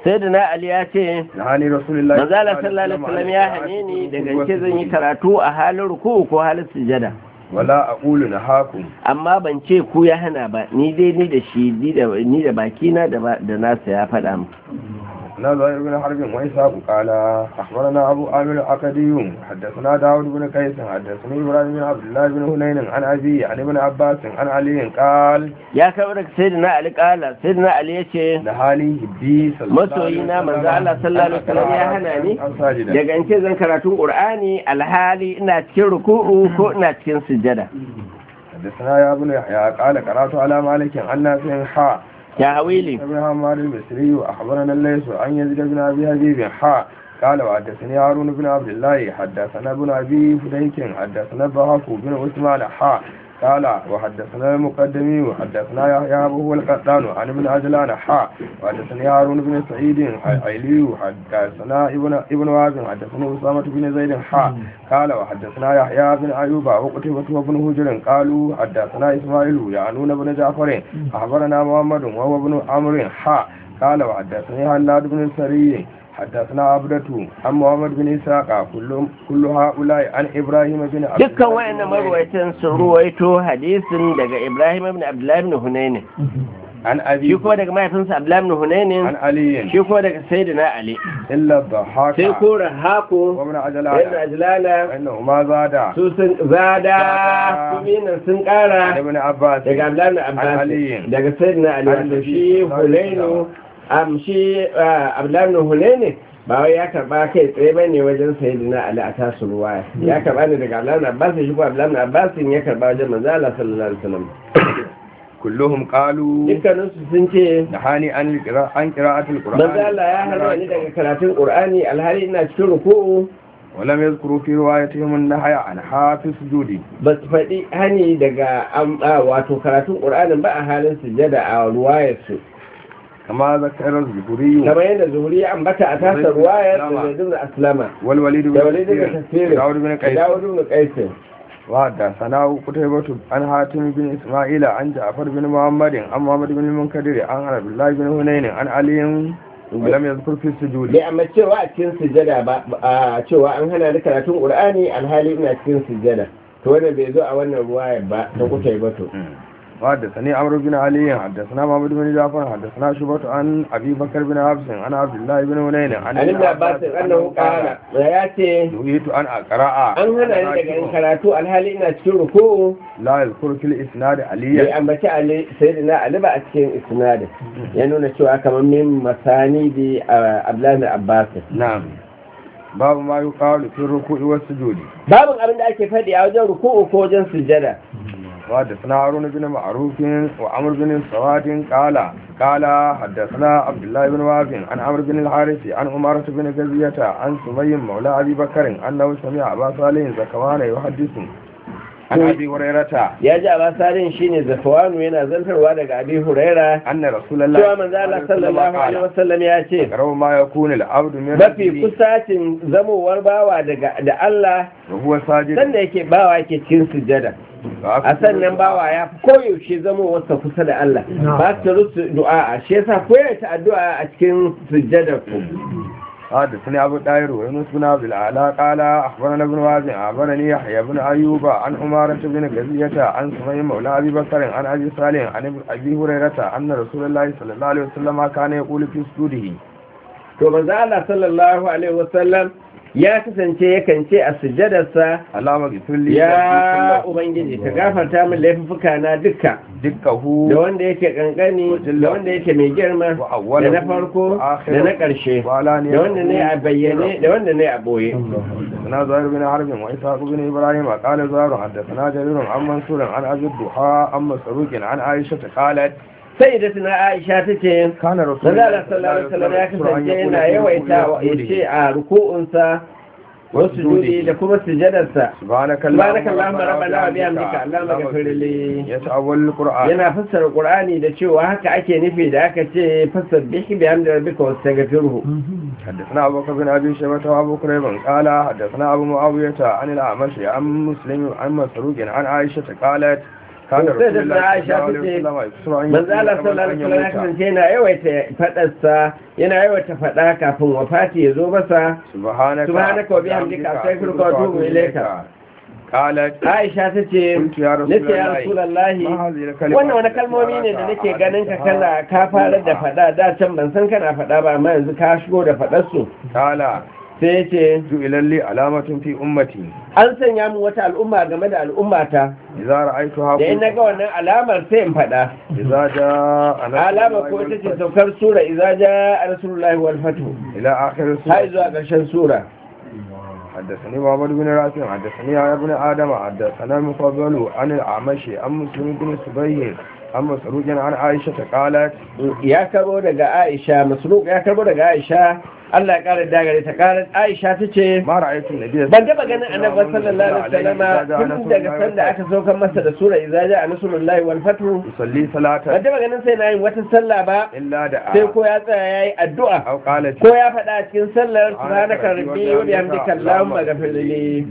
sayyidina ali ya ce nahani rasulullahi manzala sallallahu alaihi wasallam ya hane ni daga ce zan yi karatu a halin ruku ko halin sujada wala aqulu nahakum amma ban ce ku ya hana ba ni dai ni da shi ni da ni da bakina da ba- da nasa ya faɗa mu حدثنا زهير بن حرب وإسحاق قال أخبرنا أبو آمر الأكدي حدثنا داود بن قيس حدثني إبراهيم بن عبد الله بن هنين عن أبي عن ابن عباس عن علي قال ya kawo daga sayyidina ali kala sayyidina ali ya ce نهاني هدي صلى الله عليه masoyina manzo Allah sallallahu alaihi wasallam ya hana ni ساجدا daga in ce zan karatun qur'ani alhali ina cikin ruku'u ko ina cikin sujada حدثنا يا ابن يحيى قال قرأت على مالك عن نافع حاء ya hawili ابن حماد البصري وأخبرنا الليث عن يزيد بن أبي حبيب حاء قال وحدثني هارون بن عبد الله حدثنا ابن أبي فديك حدثنا الضحاك بن عثمان حاء قال وحدثنا المقدمي وحدثنا يحيى أبو القطان عن ابن عجلان حاء وحدثني هارون بن سعيد عيلي حدثنا ابن ابن وهب حدثنا أسامة بن زيد حاء قال وحدثنا يحيى بن أيوب وقتيبة وابن هجر قالوا حدثنا إسماعيل يعنون بن جعفر أخبرنا محمد وهو ابن عمرو حاء قال وحدثني هناد بن السري حدثنا عبدة عن محمد بن إسحاق كل كل هؤلاء عن إبراهيم بن عبد dukkan wayannan marwaitan sun ruwaito hadisin daga Ibrahim ibn Abdullah ibn Hunayn عن shi أبي kuma daga mahaifinsa Abdullah ibn Hunayn عن علي shi kuma daga sayyidina Ali إلا الضحاك sai ko Rahaku وابن ibn عجلان Ajlala فإنه ما زاد su sun zada su binan sun عن kara ابن عباس daga Abdullah ibn عن Abbas علي daga sayyidina Ali wanda shi Hunayn am shi ah, Abdullah ibn Hunayn ba wai ya karba kai tsaye ba ne wajen sayyidina Ali a tasu ruwaya ya karba ne daga Abdullah ibn Abbas shi ko Abdullah ibn Abbas ya karba wajen manzo Allah sallallahu alaihi wasallam كلهم قالوا dukkaninsu sun ce نهاني عن القراءة عن قراءة القرآن manzo Allah ya hana ni daga karatun Qur'ani alhali ina cikin ruku'u ولم يذكروا في روايتهم النهي عن حافظ سجودي ba su faɗi hani daga am- a, wato karatun Qur'anin ba a halin sujada a ruwayarsu كما ذكر الزهري kamar yadda zuhuri ya ambata a tasa ruwayar da Zaid ibn Aslama والوليد da بن Walid ibn كثير Kathir داود بن da قيس Dawud ibn Qais وحدثنا قتيبة عن حاتم بن إسماعيل عن جعفر بن محمد عن محمد بن المنكدر عن عبد الله بن هنين عن علي ولم يذكر في السجود bai amma cewa a cikin sujada ba a cewa an hana ni karatun Qur'ani alhali ina cikin sujada to wannan bai zo a wannan ruwayar ba ta kutai ba to وحدثني عمرو بن علي حدثنا محمد بن جعفر حدثنا شعبة عن أبي بكر بن حفص عن عبد الله بن هنين عن an ibn Abbas annahu qala ya ce نهيت أن أقرأ an hana ni daga yin karatu alhali ina cikin ruku'u لا يذكر في الإسناد bai عليا ambaci ali sayyidina ali ba a cikin isnadin ya nuna cewa kamar min masani bi abdullahi bin abbas نعم باب ما يقال في الركوع والسجود babin abin da ake faɗi a wajen ruku'u ko wajen sujada وحدثنا هارون بن معروف وعمر بن سواد قال قال حدثنا عبد الله بن وهب عن عمرو بن الحارث عن عمارة بن غزية عن سمي مولى أبي بكر أنه سمع أبا صالح زكوان يحدث عن أبي هريرة ya ji a basarin shine zafawanu yana zantarwa daga abi huraira أن رسول الله cewa manzo Allah sallallahu alaihi wasallam ya ce أقرب ما يكون العبد من mafi ربه kusacin zamowar bawa daga da Allah وهو ساجد sanda yake bawa yake cikin sujada a sannan bawa ya fi koyaushe zamowarsa kusa da Allah ba su rusu du'a shi yasa koyaushe addu'a a cikin sujjadar ku حدثني أبو الداير ويونس بن عبد الأعلى قال أخبرنا ابن وازع أخبرني يحيى بن أيوب عن عمارة بن غزية عن سمي مولى أبي بكر عن أبي صالح عن أبي هريرة أن رسول الله صلى الله عليه وسلم كان يقول في سجوده to manzo Allah sallallahu alaihi wasallam ya kasance yakan ce a sujjadarsa اللهم اغفر لي ya ubangiji ka gafarta min laifuka na dukka دكه da wanda yake kankani da wanda yake mai girma da na farko da na ƙarshe da wanda ne a bayyane da wanda ne a boye حدثنا زهير بن حرب وإسحاق بن إبراهيم قال زهير حدثنا جرير عن منصور عن أبي الضحى عن مسروق عن عائشة قالت sai da tuna Aisha ta ce كان رسول Manzala sallallahu alaihi wasallam ya kasance yana yawaita ya ce a ruku'unsa wasu judi da kuma sujadarsa سبحانك subhanaka allahumma rabbana wa bihamdika allahumma ghfir li يتأول القرآن yana fassara qur'ani da cewa haka ake nufi da aka ce fasabbih bihamdi rabbika wastaghfirhu حدثنا أبو بكر بن أبي شيبة وأبو كريب قال حدثنا أبو معاوية عن الأعمش عن مسلم عن مسروق عن عائشة قالت كان sai رسول da الله na صلى aisha الله عليه ta وسلم ce يكسر أن manzo Allah يقول sallallahu قبل alaihi أن wasallam ya يموت kasance yana yawaita fadarsa yana yawaita fada kafin wafati ya zo masa سبحانك سبحانك وبحمدك أستغفرك وأتوب إليك. قالت Aisha ta ce قلت يا رسول nace ya الله Rasulullahi ما هذه الكلمات wannan wani التي kalmomi ne da أراك nake ganin ka أعددتها kana ka fara da fada da can ban san kana fada ba amma yanzu ka shigo da fadar su قال sai ya ce جئل لي علامة في أمتي an sanya mu wata al'umma game da al'ummata إذا رأيتها da in na ga wannan alamar sai in fada إذا جاء نصر alama الله ko ita ce والفتح saukar sura idza jaa rasulullahi wal fatu إلى آخر har السورة zuwa ƙarshen sura حدثني محمد بن رافع حدثني يا ابن آدم حدثنا المفضل عن الأعمشي عن مسلم بن سبيه عن مسروق عن عائشة قالت ya karbo daga Aisha Masruq ya karbo daga Aisha Allah ya kare dagare ta kare Aisha tace ما رأيت النبي ban taba ganin annabi sallallahu alaihi wasallam tun daga sanda aka saukar masa da sura idza jaa nasrullahi wal fatu يصلي صلاة ban taba ganin sai na yin wata sallah ba إلا دعا sai ko ya tsaya yayi addu'a أو قالت ko ya faɗa a cikin sallar subhanaka rabbi wa bihamdika allahumma ghfir li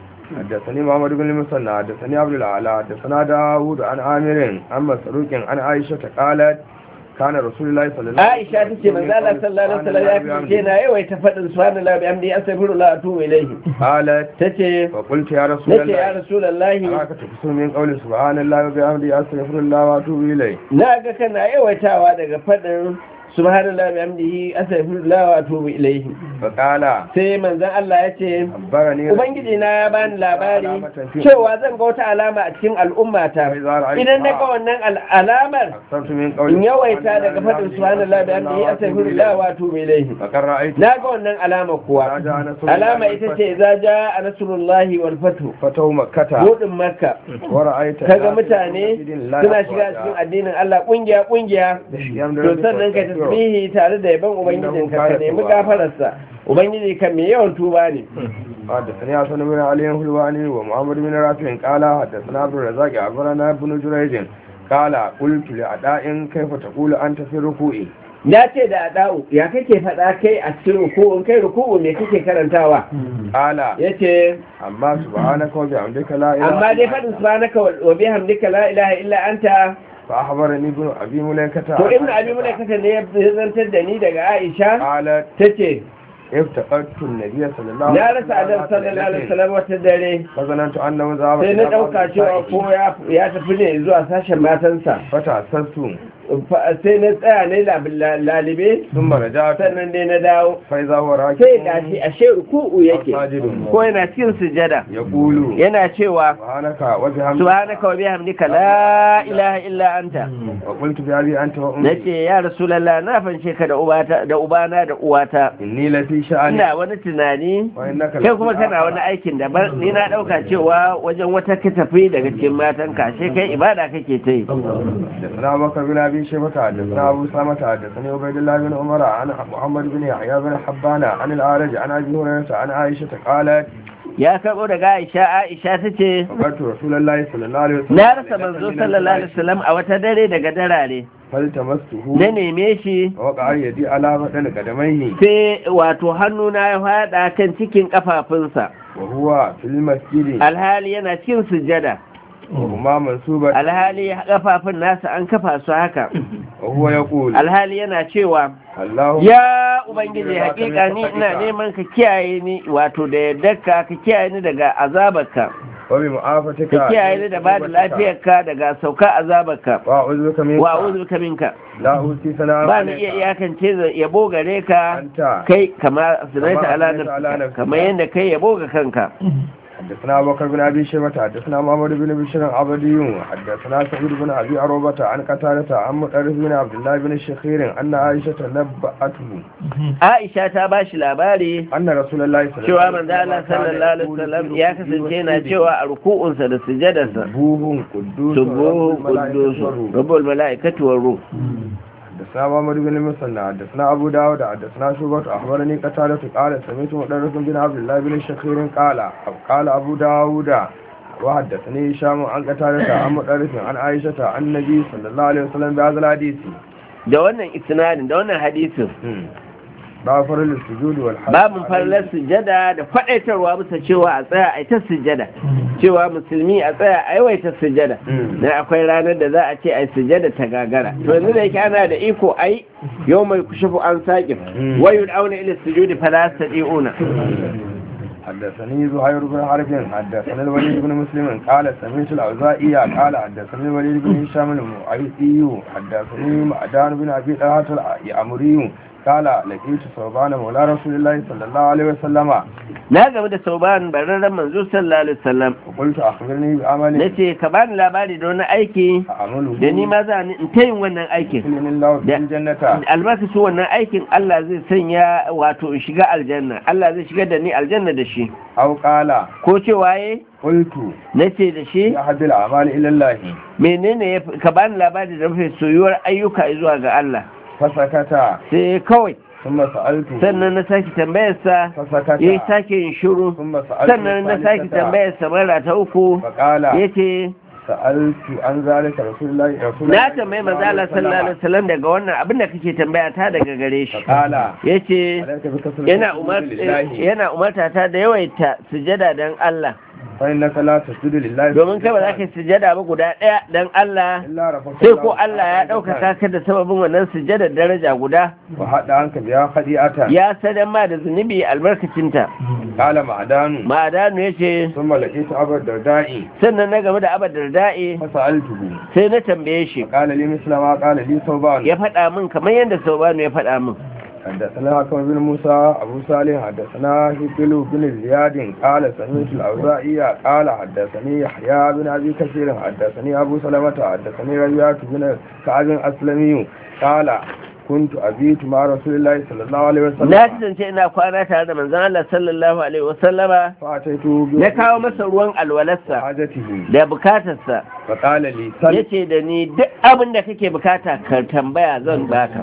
حدثني محمد بن المثنى حدثني عبد الأعلى حدثنا داوود عن عامر عن مسروق عن عائشة قالت كان رسول الله صلى الله عليه Aisha tace manzo Allah sallallahu alaihi wasallam ya kasance na yawaita faɗin subhanallahi wa bihamdihi astaghfirullah wa atubu ilayhi قالت tace فقلت يا رسول nace ya الله rasulullahi أراك تكسر من قول سبحان الله وبحمده أستغفر الله وأتوب إليه na ga kana yawaitawa daga faɗin subhanallahi wa bihamdihi astaghfirullah wa atubu ilayhi فقال sai manzon Allah ya ce أخبرني ubangiji na ya bani labari cewa zan ga wata alama a cikin al'ummata idan na ga wannan al- alamar أكثرت من قول in yawaita daga faɗin subhanallahi wa bihamdihi astaghfirullah wa atubu ilayhi فقد رأيت na ga wannan alama kuwa alama ita ce za ja a nasrullahi wal fatu فتو مكة budin makka ورأيت kaga mutane suna shiga cikin addinin Allah kungiya kungiya to sannan ka tasbihi tare da yaban ubangijin ka ka nemi gafararsa ubangiji kan mai yawan tuba ne حدثني حسن بن علي الحلواني ومحمد بن رافع قال حدثنا عبد الرزاق أخبرنا ابن جريج قال قلت لأداء كيف تقول أنت في الركوع na ce da ada'u ya kake faɗa kai a cikin ruku'un kai ruku'u me kake karantawa قال yace أما سبحانك وبحمدك لا إله amma dai إلا faɗin أنت subhanaka wa bihamdika la ilaha illa anta فأخبرني ابن أبي مليكة to ibnu abi mulaikata ne ya zantar da ni daga Aisha قالت tace افتقدت النبي صلى الله na rasa annabi sallallahu alaihi wasallam wata dare فظننت أنه ذهب sai إلى na بعض dauka cewa نسائه. ko ya ya tafi ne zuwa sashen matansa فتأسست Fa- sai na tsaya ne lab- lalibe ثم رجعت sannan dai na dawo فإذا هو راكب sai gashi ashe ruku'u yake ساجد ko yana cikin sujada يقول yana cewa سبحانك وبحمدك subhanaka wa bihamdika la ilaha illa anta وقلت بأبي أنت وأمي nace ya rasulullah na fanshe ka da ubata da ubana da uwata إني لفي شأن ina wani tunani وإنك kai kuma kana wani aikin daban ni na dauka cewa wajen wata ka tafi daga cikin matan ka sai kai ibada kake ta yi حدثنا أبو بكر بن أبي شيبة حدثنا أبو سلمة حدثني عبيد الله بن عمر عن محمد بن يحيى بن حبان عن الأعرج عن أبي هريرة عن عائشة قالت ya karbo daga Aisha Aisha tace فقدت رسول الله صلى الله عليه وسلم na rasa manzo sallallahu alaihi wasallam a wata dare daga darare فالتمسته na neme shi ووقع يدي على بدن قدميه sai wato hannuna ya fada kan cikin kafafunsa وهو في المسجد alhali yana cikin sujada وهما منصوبة alhali kafafun nasa an kafa su haka وهو يقول alhali yana cewa اللهم ya ubangiji hakika ni ina neman ka kiyaye ni wato da yardarka ka kiyaye ni daga azabarka وبمعافتك ka kiyaye ni da bada lafiyarka daga sauka azabarka وأعوذ بك منك wa a'udhu bika minka لا أوتي ثناء ba ni iya iyakance yabo gare ka أنت kai kama sunaita Kama ala sunaita ala nafsika nafsika. kamar yadda kai yabo ga kanka حدثنا أبو بكر بن أبي شيبة حدثنا محمد بن بشير عبدي حدثنا سعيد بن أبي عروبة عن قتادة عن مطرف بن عبد الله بن الشخير أن عائشة نبأته Aisha ta ba shi labari أن رسول الله صلى الله cewa عليه manzo Allah sallallahu alaihi wasallam ya kasance yana cewa a ruku'unsa da sujadarsa سبوه قدوس subuhu رب الملائكة quddus والروح. rabbul malaikati war ruh حدثنا محمد بن المثنى حدثنا أبو داود حدثنا شعبة أخبرني قتادة قال سمعت مطرف بن عبد الله بن الشخير قال قال أبو داود وحدثني هشام عن قتادة عن مطرف عن عائشة عن النبي صلى الله عليه وسلم بهذا الحديث da wannan isnadin da wannan hadisin باب فرل السجود والحج babin farlar sujada da faɗaitarwa bisa cewa a tsaya a ita sujada cewa musulmi a tsaya aiwaita sujada na akwai ranar da za a ce ai sujada ta gagara to yanzu da yake ana da iko ai yau mai kushufu an saƙin wayu auna ila sujudi fala sadiuna حدثني زهير بن حرب حدثنا الوليد بن مسلم قال سمعت الأوزائي قال حدثني الوليد بن هشام المعيسي حدثني معدان بن أبي طلحة الأمري قال لقيت ثوبان مولى رسول الله صلى الله عليه وسلم na game da sauban bararren manzo sallallahu alaihi wasallam وقلت أخبرني بعمل nace ka bani labari da wani aiki أعمله da ni ma za ni in ta yin wannan aikin يدخلني الله في الجنة albarkacin wannan aikin Allah zai sanya wato in shiga aljanna Allah zai shigar da ni aljanna da shi أو قال ko cewa ye قلت nace da shi أحد الأعمال إلى الله menene ya fi- ka bani labari da mafi soyuwar ayyuka zuwa ga Allah فسكت sai kawai ثم سألته sannan na sake tambayarsa فسكت ya sake yin shiru ثم سألته sannan na sake الثالثة tambayarsa mara ta uku فقال ya ce سألت عن ذلك رسول الله رسول na الله tambayi manzo Allah sallallahu alaihi wasallam daga wannan abin da kake tambaya ta daga gare shi فقال yace عليك بكثرة yana السجود umar لله yana umarta ta da yawaita sujada dan Allah فإنك لا تسجد لله domin kai ba za ka yi sujada ba guda ɗaya dan Allah إلا رفعت sai الله ko Allah ya ɗaukaka ka da sababin wannan sujada daraja guda وحد عنك بها خديئة ya sadan ma da zunubi albarkacinta قال معدان ma'adanu ya ce ثم لقيت أبا الدرداء sannan na game da abadar da'i فسألته sai na tambaye shi قال لي مثل ما قال لي ثوبان ya faɗa min kamar yadda saubanu ya faɗa min حدثنا حكم بن موسى أبو صالح حدثنا هبل بن زياد قال سمعت الأوزاعي قال حدثني يحيى بن أبي كثير حدثني أبو سلمة حدثني ربيعة بن كعب الأسلمي قال كنت أبيت مع رسول الله صلى الله عليه وسلم na kasance ina kwana tare da manzon Allah sallallahu alaihi wasallama فأتيت na kawo masa ruwan alwalarsa بحاجته da bukatarsa فقال لي سل yace da ni duk abin da kake bukata ka tambaya zan baka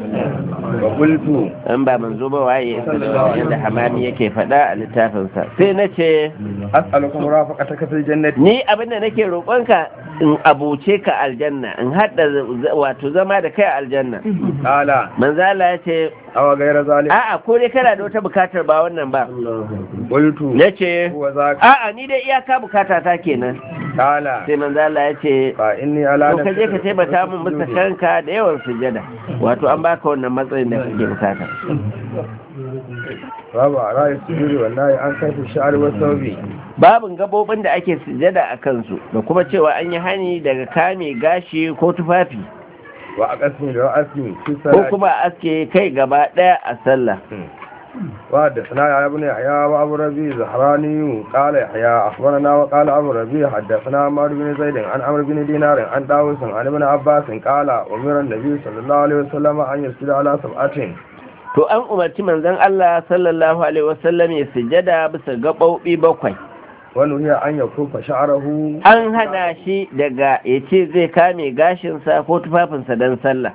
وقلت an ba manzo ba waye yadda hamami yake faɗa a littafinsa sai na ce أسألك مرافقتك في الجنة ni abin da nake roƙonka in abuce ka aljanna in haɗa wato zama da kai aljanna قال manzala ya ce أو غير ذلك a'a ko dai kana da wata bukatar ba wannan ba قلت na ce هو ذاك a'a ni dai iyaka bukata ta kenan قال sai manzala ya ce فإني على to ka je ka taimaka min bisa kanka da yawan sujada wato an baka wannan matsayin da kake bukata babu a rayu sujudi wallahi an kai sha'ar wasu babin gabobin da ake sujada a kansu da kuma cewa an yi hani daga kame gashi ko tufafi wa a ƙasmi da wa'asmi fi ko salati kuma a aske kai gaba daya a sallah wa da sana ya ibn yahya wa abu rabi zahrani qala yahya akhbarana wa qala abu rabi haddathana amr bin zaid an amr bin dinar an dawus an ibn abbas qala umira an-nabi sallallahu alaihi wasallam an yasjuda ala sab'atin to an umarci manzon Allah sallallahu alaihi wasallam ya sujada bisa gaɓoɓi bakwai wa nuhiya an yakufa sha'rahu an hana shi daga ya ce zai kame gashinsa ko tufafinsa don sallah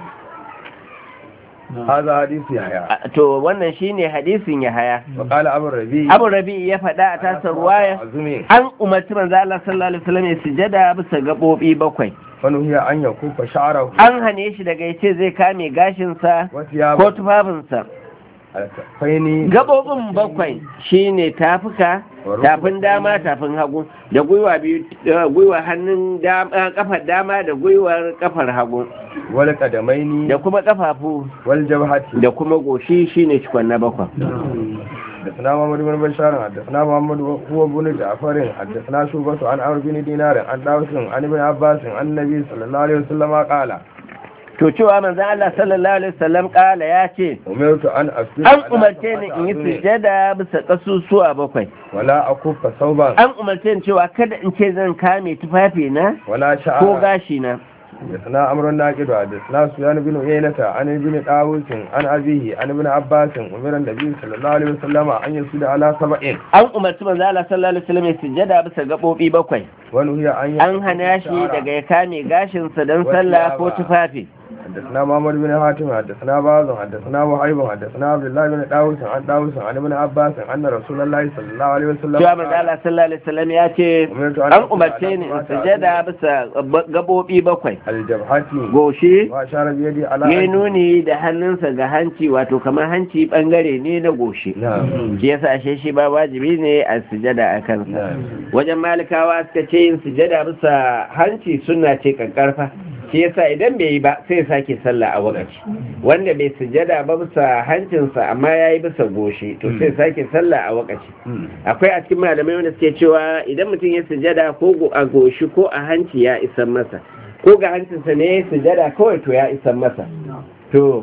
هذا حديث يحيى A- to wannan shine hadisin Yahaya وقال أبو الربيع Abu Rabi ya faɗa a tasar ruwaya عزمي an umarci manzo Allah sallallahu alaihi wasallam ya sujada bisa gaɓoɓi bakwai ونهي أن يكف شعره an hane shi daga ya ce zai kame gashinsa ko وثيابه tufafinsa الكفين gabobin bakwai shine tafuka tafin dama tafin hagu da gwiwa biyu eh, gwiwa hannun dama kafar dama da gwiwar kafar hagu والقدمين da kuma kafafu والجبهة da kuma goshi shine cikon na bakwai حدثنا محمد بن بشار حدثنا محمد هو بن جعفر حدثنا شوبة عن عمرو بن دينار عن داوود عن ابن عباس عن النبي صلى الله عليه وسلم قال to cewa manzon Allah sallallahu alaihi wasallam kala ya ce أمرت أن أسجد an على umarce ni سبعة in yi أعظم sujada bisa kasusuwa bakwai ولا أكف ثوبا an umarce ni cewa kada in ce zan kame tufafi na ولا ko شعرا gashi na حدثنا أمر الناقد حدثنا سفيان بن عيينة عن ابن طاووس عن أبيه عن ابن عباس أمر النبي صلى الله عليه وسلم أن يسجد على سبع an umarci manzo Allah sallallahu alaihi wasallam ya sujada bisa gabobi bakwai ونهي أن an hana shi daga ya kame gashinsa don sallah ko tufafi حدثنا محمد بن حاتم حدثنا باز حدثنا وهيب حدثنا عبد الله بن داوود عن داوود عن ابن عباس ان رسول الله صلى الله عليه وسلم cewa manzo Allah sallallahu alaihi wasallam ya ce an umarce ni in sujada bisa gabobi bakwai الجبهة goshi واشار بيدي على ya nuni da hannunsa ga hanci wato kamar hanci bangare ne na goshi نعم shi yasa ashe shi ba wajibi ne a sujada a kansa wajen malikawa suka ce yin sujada bisa hanci suna ce kankarfa shi yasa idan bai yi ba sai ya sake sallah a wakaci wanda bai sujada ba bisa hancinsa amma ya yi bisa goshi to sai ya sake sallah a wakaci akwai a cikin malamai wanda suke cewa idan mutum ya sujada ko go- a goshi ko a hanci ya isan masa ko ga hancinsa ne ya sujada kawai to ya isan masa to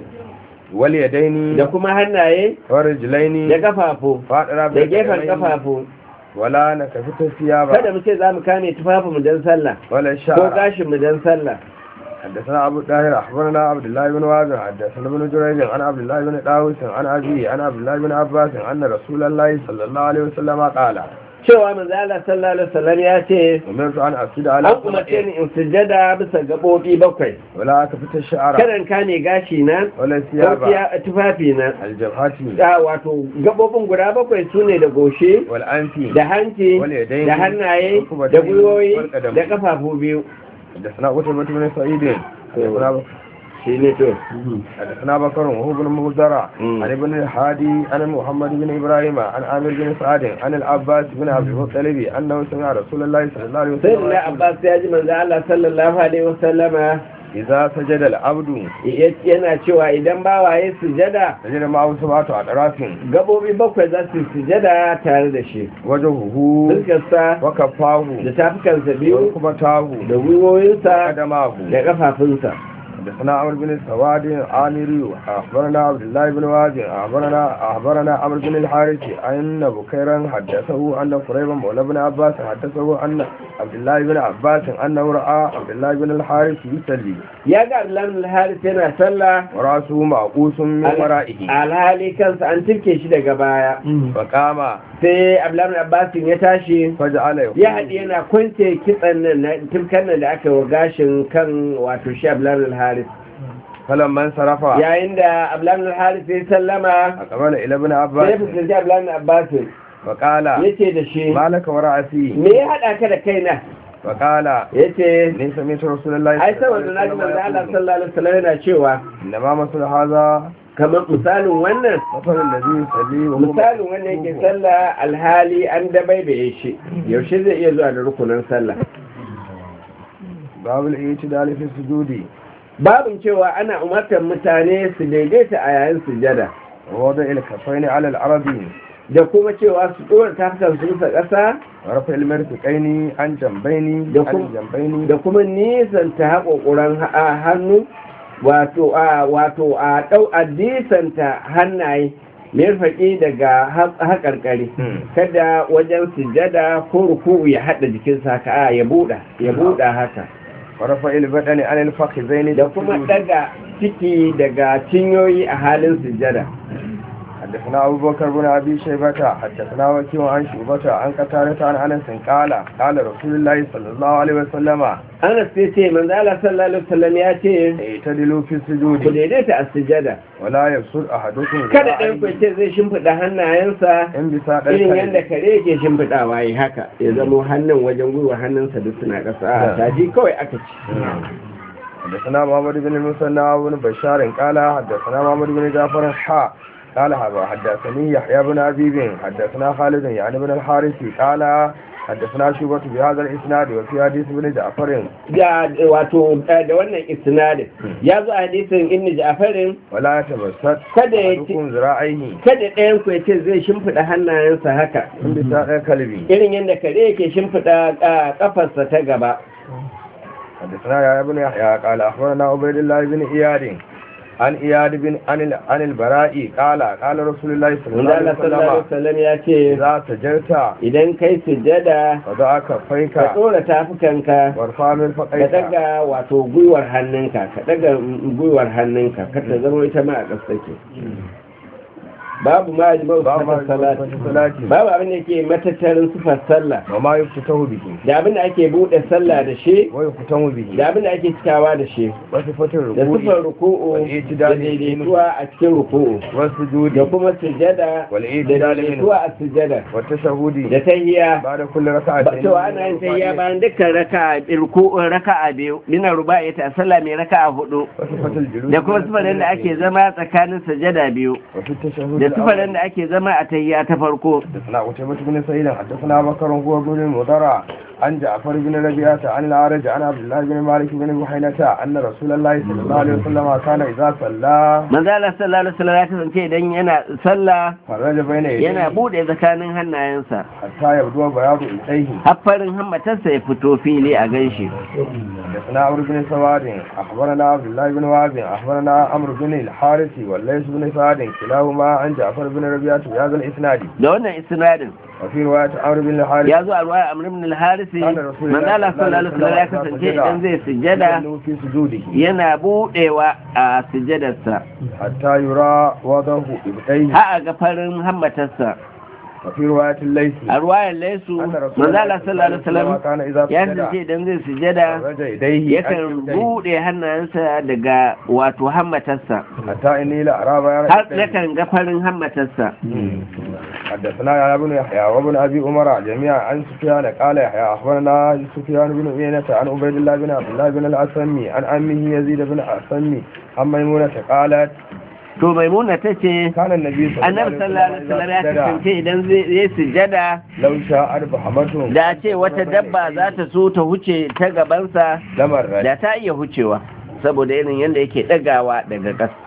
واليدين da kuma hannaye ورجلين da kafafu فاطرة da gefen kafafu ولا نكفت الثياب kada mu ce za mu kame tufafin mu don sallah ولا ko الشعر gashin mu don sallah حدثنا أبو الطاهر أخبرنا عبد الله بن وازع حدثنا ابن جريج عن عبد الله بن داوود عن أبي عن عبد الله بن عباس أن رسول الله صلى الله عليه وسلم قال cewa manzo Allah sallallahu alaihi wasallam ya ce أمرت أن أسجد على an umarce ni in sujada bisa gabobi bakwai ولا أكفت الشعر kada in kame gashi na ولا ko الثياب tiya- tufafi na الجبهة da wato gabobin guda bakwai sune da goshe والأنف da hanci واليدين da hannaye والركبتين da gwiwoyi والقدم. da kafafu biyu حدثنا قتيبة بن سعيد حدثنا shi ne to حدثنا بكر وهو بن مزرع مم. عن ابن الحادي عن محمد بن ابراهيم عن عامر بن سعد عن العباس بن عبد المطلب انه سمع رسول الله صلى الله عليه sai وسلم da Abbas ya ji manzo Allah sallallahu alaihi wasallama اذا سجد العبد yana cewa idan bawa ya sujada سجد معه سبعه اطراف gabobi bakwai za su sujada tare da shi وجهه fuskarsa وكفاه da tafukansa biyu وركبتاه da gwiwoyinsa وقدماه da kafafunsa حدثنا عمرو بن السواد عامري اخبرنا عبد الله بن وازع اخبرنا اخبرنا عمرو بن الحارث ان بكيرا حدثه ان قريبا مولى بن عباس حدثه ان عبد الله بن عباس انه راى عبد الله بن الحارث يصلي ya ga Abdullahi al-Haris yana sallah وراسه معقوس من ورائه alhali kansa an tirke shi daga baya فقام sai Abdullahi Abbas ya tashi فجعل ya haɗe yana kwance kitsan nan na tumkan nan da aka yi wa gashin kan wato shi Abdullahi al-Haris فلما انصرف yayin da Abdullahi al-Haris ya sallama أقبل إلى ابن sai ya عباس fuskanci Abdullahi Abbas فقال yace da shi ما لك ورأسي me ya haɗa ka da kaina فقال yace إني سمعت رسول الله ai saboda na ji manzo Allah sallallahu alaihi wasallam yana cewa إنما مثل هذا kamar misalin wannan مثل الذي يصلي وهو misalin wanda yake sallah alhali an dabaibaye shi yaushe zai iya zuwa da rukunin sallah باب الاعتدال في السجود babin cewa ana umartar mutane su daidaita a yayin sujada ووضع الكفين على الأرض da kuma cewa su ɗora tafukan su bisa ƙasa ورفع المرفقين عن جنبين da عن kuma جنبين da kuma nisanta haƙoƙuran ha- hannu wato a wato a ɗau a disanta hannaye mirfaƙi daga ha- haƙarƙari Hmm. kada wajen sujada ko ruku'u ya haɗa jikinsa haka a ya buɗa ya buɗa haka ورفع البدن عن الفخذين da kuma في السجود. ɗaga ciki daga cinyoyi a halin sujada حدثنا أبو بكر بن أبي شيبة حدثنا وكيع عن شعبة عن قتادة عن أنس قال قال رسول الله صلى الله عليه وسلم Anas sai ce manzo Allah sallallahu alaihi wasallam ya ce اعتدلوا في ku السجود daidaita a sujada ولا يبسط أحدكم kada ɗan ku ce zai shimfiɗa hannayensa إن بساط irin yadda الكلب kare yake shimfiɗawa yi haka ya zamo hannun wajen gwiwa hannunsa duk suna ƙasa a taji kawai aka ci حدثنا محمد بن المثنى بن بشار قال حدثنا محمد بن جعفر حا قال هذا حدثني يحيى بن أبيب حدثنا خالد يعني بن الحارث قال حدثنا شوبة بهذا الإسناد وفي حديث بن جعفر da wato da wannan isnadin ya zo a hadisin ibn Ja'farin ولا يتبسط kada ya ci أحدكم ذراعيه kada ɗayan ku ya ce zai shimfiɗa hannayensa haka إن بساط الكلب irin yadda kare yake shimfiɗa a ƙafarsa ta gaba حدثنا يا ابن يحيى قال أخبرنا عبيد الله بن إياد عن إياد بن عن ال- عن البراء قال قال رسول الله صلى الله wanda عليه Allah sallallahu alaihi وسلم wasallam ya ce إذا سجدت idan kai sujjada فضع كفيك ka ɗora tafukanka وارفع من ka فقيك daga wato gwiwar hannunka ka daga gwiwar hannunka ka ta zama ita ma a ƙasa take babu ma ajma'u babu ma sifar salati sifar salati babu abin da ke matattarin sifar sallah wa ma yuftatahu bihi da abin da ake bude sallah da shi wa yuftanu bihi da abin da ake cikawa da shi wa sifatul da ruku'i sifar ruku'u wal da i'tidal daidaituwa a cikin ruku'u wa sujudi da kuma sujada wal da i'tidal minhu daidaituwa a sujada wa tashahudi da tahiyya ba'da kulli ba raka'atin cewa ana yin tahiyya bayan dukkan raka'a ruku'un raka'a biyu mina ruba'i ta sallah mai raka'a hudu wa sifatul julus da kuma sifarin da ake zama tsakanin sajada biyu wa fi tashahhud da sifarin da ake zama a tahiyya ta farko حدثنا قتيبة بن سعيد حدثنا بكر هو بن المضرع عن جعفر بن ربيعة عن الأعرج عن عبد الله بن مالك بن بحينة أن رسول الله صلى الله عليه وسلم كان إذا صلى manzo Allah sallallahu alaihi wasallam ya kasance idan yana sallah فرج بين yana يديه bude tsakanin hannayensa حتى يبدو بياض إيديه haffarin hammatarsa ya fito fili a ganshi حدثنا عمرو بن سواد أخبرنا عبد الله بن وهب أخبرنا عمرو بن الحارث والليث بن سعد كلاهما عن جعفر بن ربيعة بهذا الإسناد da wannan isnadin وفي رواية عمرو بن الحارث ya zo a ruwa amr ibn al-harisi كان رسول manzo Allah sallallahu alaihi wasallam ya kasance idan zai sujjada يسجد في سجوده yana budewa a sujjadarsa حتى يرى وضعه إبطيه har a ga farin hammatarsa وفي رواية الليث a ruwayar laisu أن manzo رسول Allah sallallahu alaihi wasallam كان إذا ya سجد kasance idan zai sujjada فرج يديه yakan bude hannayensa daga wato hammatarsa حتى إني لأرى بيان har يديه. yakan ga farin hammatarsa حدثنا يا ابن يحيى وابن ابي عمر جميعا عن سفيان قال يحيى اخبرنا سفيان بن عيينة عن عبيد الله بن عبد الله بن الاسمي عن امه يزيد بن الاسمي عن ميمونة قالت to maimuna ta ce كان النبي صلى الله annabi عليه sallallahu alaihi wasallam ya وسلم إذا kasance سجد idan zai yi sujjada لو شاء بحمته da ce wata dabba za ta so ta huce ta gabansa لمر da ta iya hucewa saboda irin yadda yake ɗagawa daga ƙasa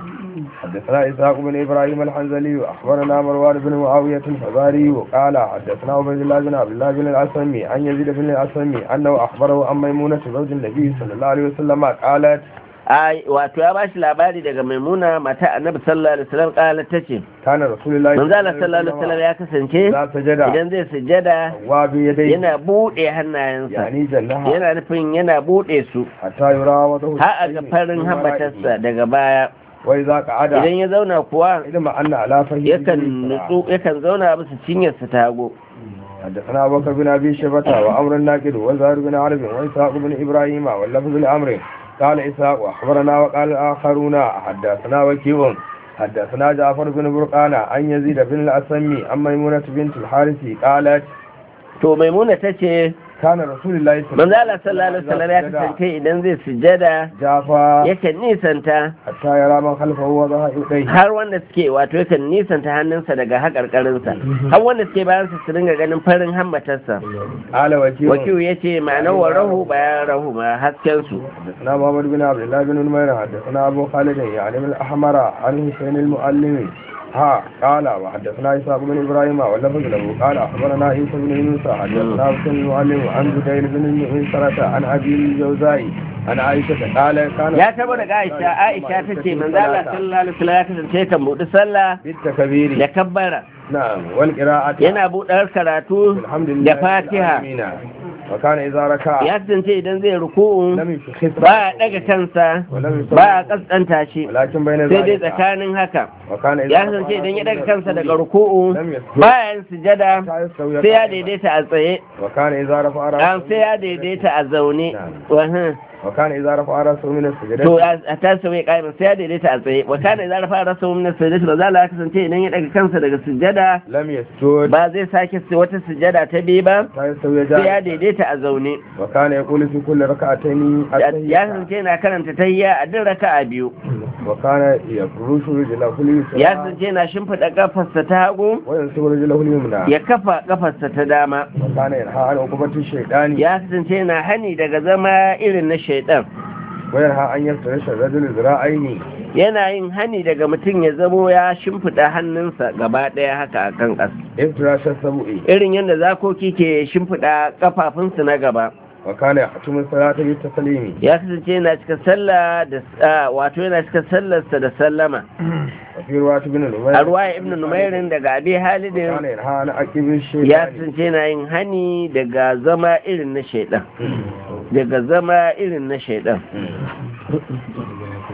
حدثنا إسحاق بن إبراهيم الحنزلي أخبرنا مروان بن معاوية الفزاري وقال حدثنا عبيد الله بن عبد الله بن الأسمي عن يزيد بن الأسمي أنه أخبره عن ميمونة زوج النبي صلى الله عليه وسلم قالت ai wato ya bashi labari daga maimuna mata annabi sallallahu alaihi wasallam kala tace كان رسول الله manzo Allah sallallahu alaihi wasallam ya kasance إذا سجد idan zai sujjada وبيديه yana bude hannayensa يعني جنها yana nufin yana bude su حتى يرى وضعه har a ga farin hammatarsa daga baya وإذا قعد idan ya zauna kuwa إذا أن على فهي yakan nutsu yakan zauna bisa cinyarsa ta hagu حدثنا أبو بكر بن أبي شبة وأمر الناقد وزهر بن عرب وإسحاق بن إبراهيم واللفظ الأمر قال إسحاق وأخبرنا وقال الآخرون حدثنا وكيع حدثنا جعفر بن برقان عن يزيد بن الأسمي عن ميمونة بنت الحارث قالت to maimuna tace كان رسول الله manzo Allah sallallahu alaihi wasallam ya kasance idan zai sujjada جافا yakan nisanta حتى يرى من خلفه وضع يديه har wanda suke wato yakan nisanta hannunsa daga haƙarƙarinsa har wanda suke bayan su su dinga ganin farin hammatarsa قال وكيع wakilu ya ce ma'anar wa rahu bayan rahu ma hasken su حدثنا محمد بن عبد الله بن نمير حدثنا ابو خالد يعني من الاحمر عن حسين المؤلم ها قال وحدثنا اسحاق بن ابراهيم واللفظ له قال اخبرنا عيسى بن يونس حدثنا حسين المؤلم عن بديل بن المنصرة عن ابي الجوزاء عن عائشة قال كان ya tabo daga Aisha Aisha ta ce manzo Allah sallallahu alaihi wasallam ya kasance kan buɗi sallah بالتكبير da kabbara نعم والقراءة yana buɗar karatu الحمد لله da Fatiha العالمين. وكان اذا ركع ya kasance idan zai ruku'u لم يشخص ba a daga kansa ولم يصلي ba a kaskanta shi ولكن بين sai dai ذلك tsakanin haka وكان اذا ya kasance idan ya daga kansa daga ruku'u لم يسجد bayan sujada حتى يستوي sai ya قائما. daidaita a tsaye وكان اذا رفع an راسه sai ya daidaita a zaune Wahan. وكان إذا رفع رأسه من السجدة to a ta sauye ƙa'imin sai ya daidaita a tsaye wa kana idza rafa rasu min as-sajdati ba za la kasance idan ya daga kansa daga sujada لم يسجد ba zai sake su- wata sujada ta biyu ba حتى يستوي sai ya جالسا daidaita a zaune وكان يقول في كل ركعتين ya التحية kasance yana karanta tahiyya a duk raka'a biyu وكان يفرش رجله اليسرى ya kasance yana shimfiɗa kafarsa ta hagu وينصب رجله اليمنى ya kafa kafarsa ta dama وكان ينهى عن عقوبة الشيطان ya kasance yana hani daga zama irin na shaidan وينهى أن يفترش الرجل ذراعين yana yin hani daga mutum ya zamo ya shimfiɗa hannunsa gaba ɗaya haka a kan ƙasa افتراش السبع irin yadda zakoki ke shimfiɗa kafafunsu na gaba وكان يختم الصلاة بالتسليم ya kasance yana cika sallah da ah, wato yana cika sallarsa da sallama وفي رواية ابن نمير a ruwaya ibn numairin daga abi وكان halidin ينهى عن عقب ya الشيطان kasance yana yin hani daga zama irin na shaidan daga zama irin na shaidan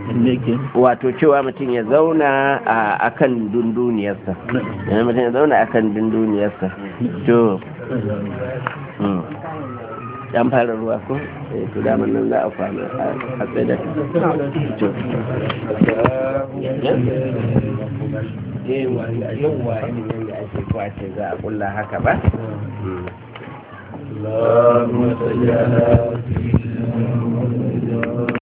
wato cewa mutum ya zauna a kan dunduniyarsa yana mutum ya zauna a kan dunduniyarsa to dan fara ruwa ko eh to daman nan za a kwana a tsaye da to yawa yawa yadda ake kwace za a kulla haka ba اللهم صل على سيدنا محمد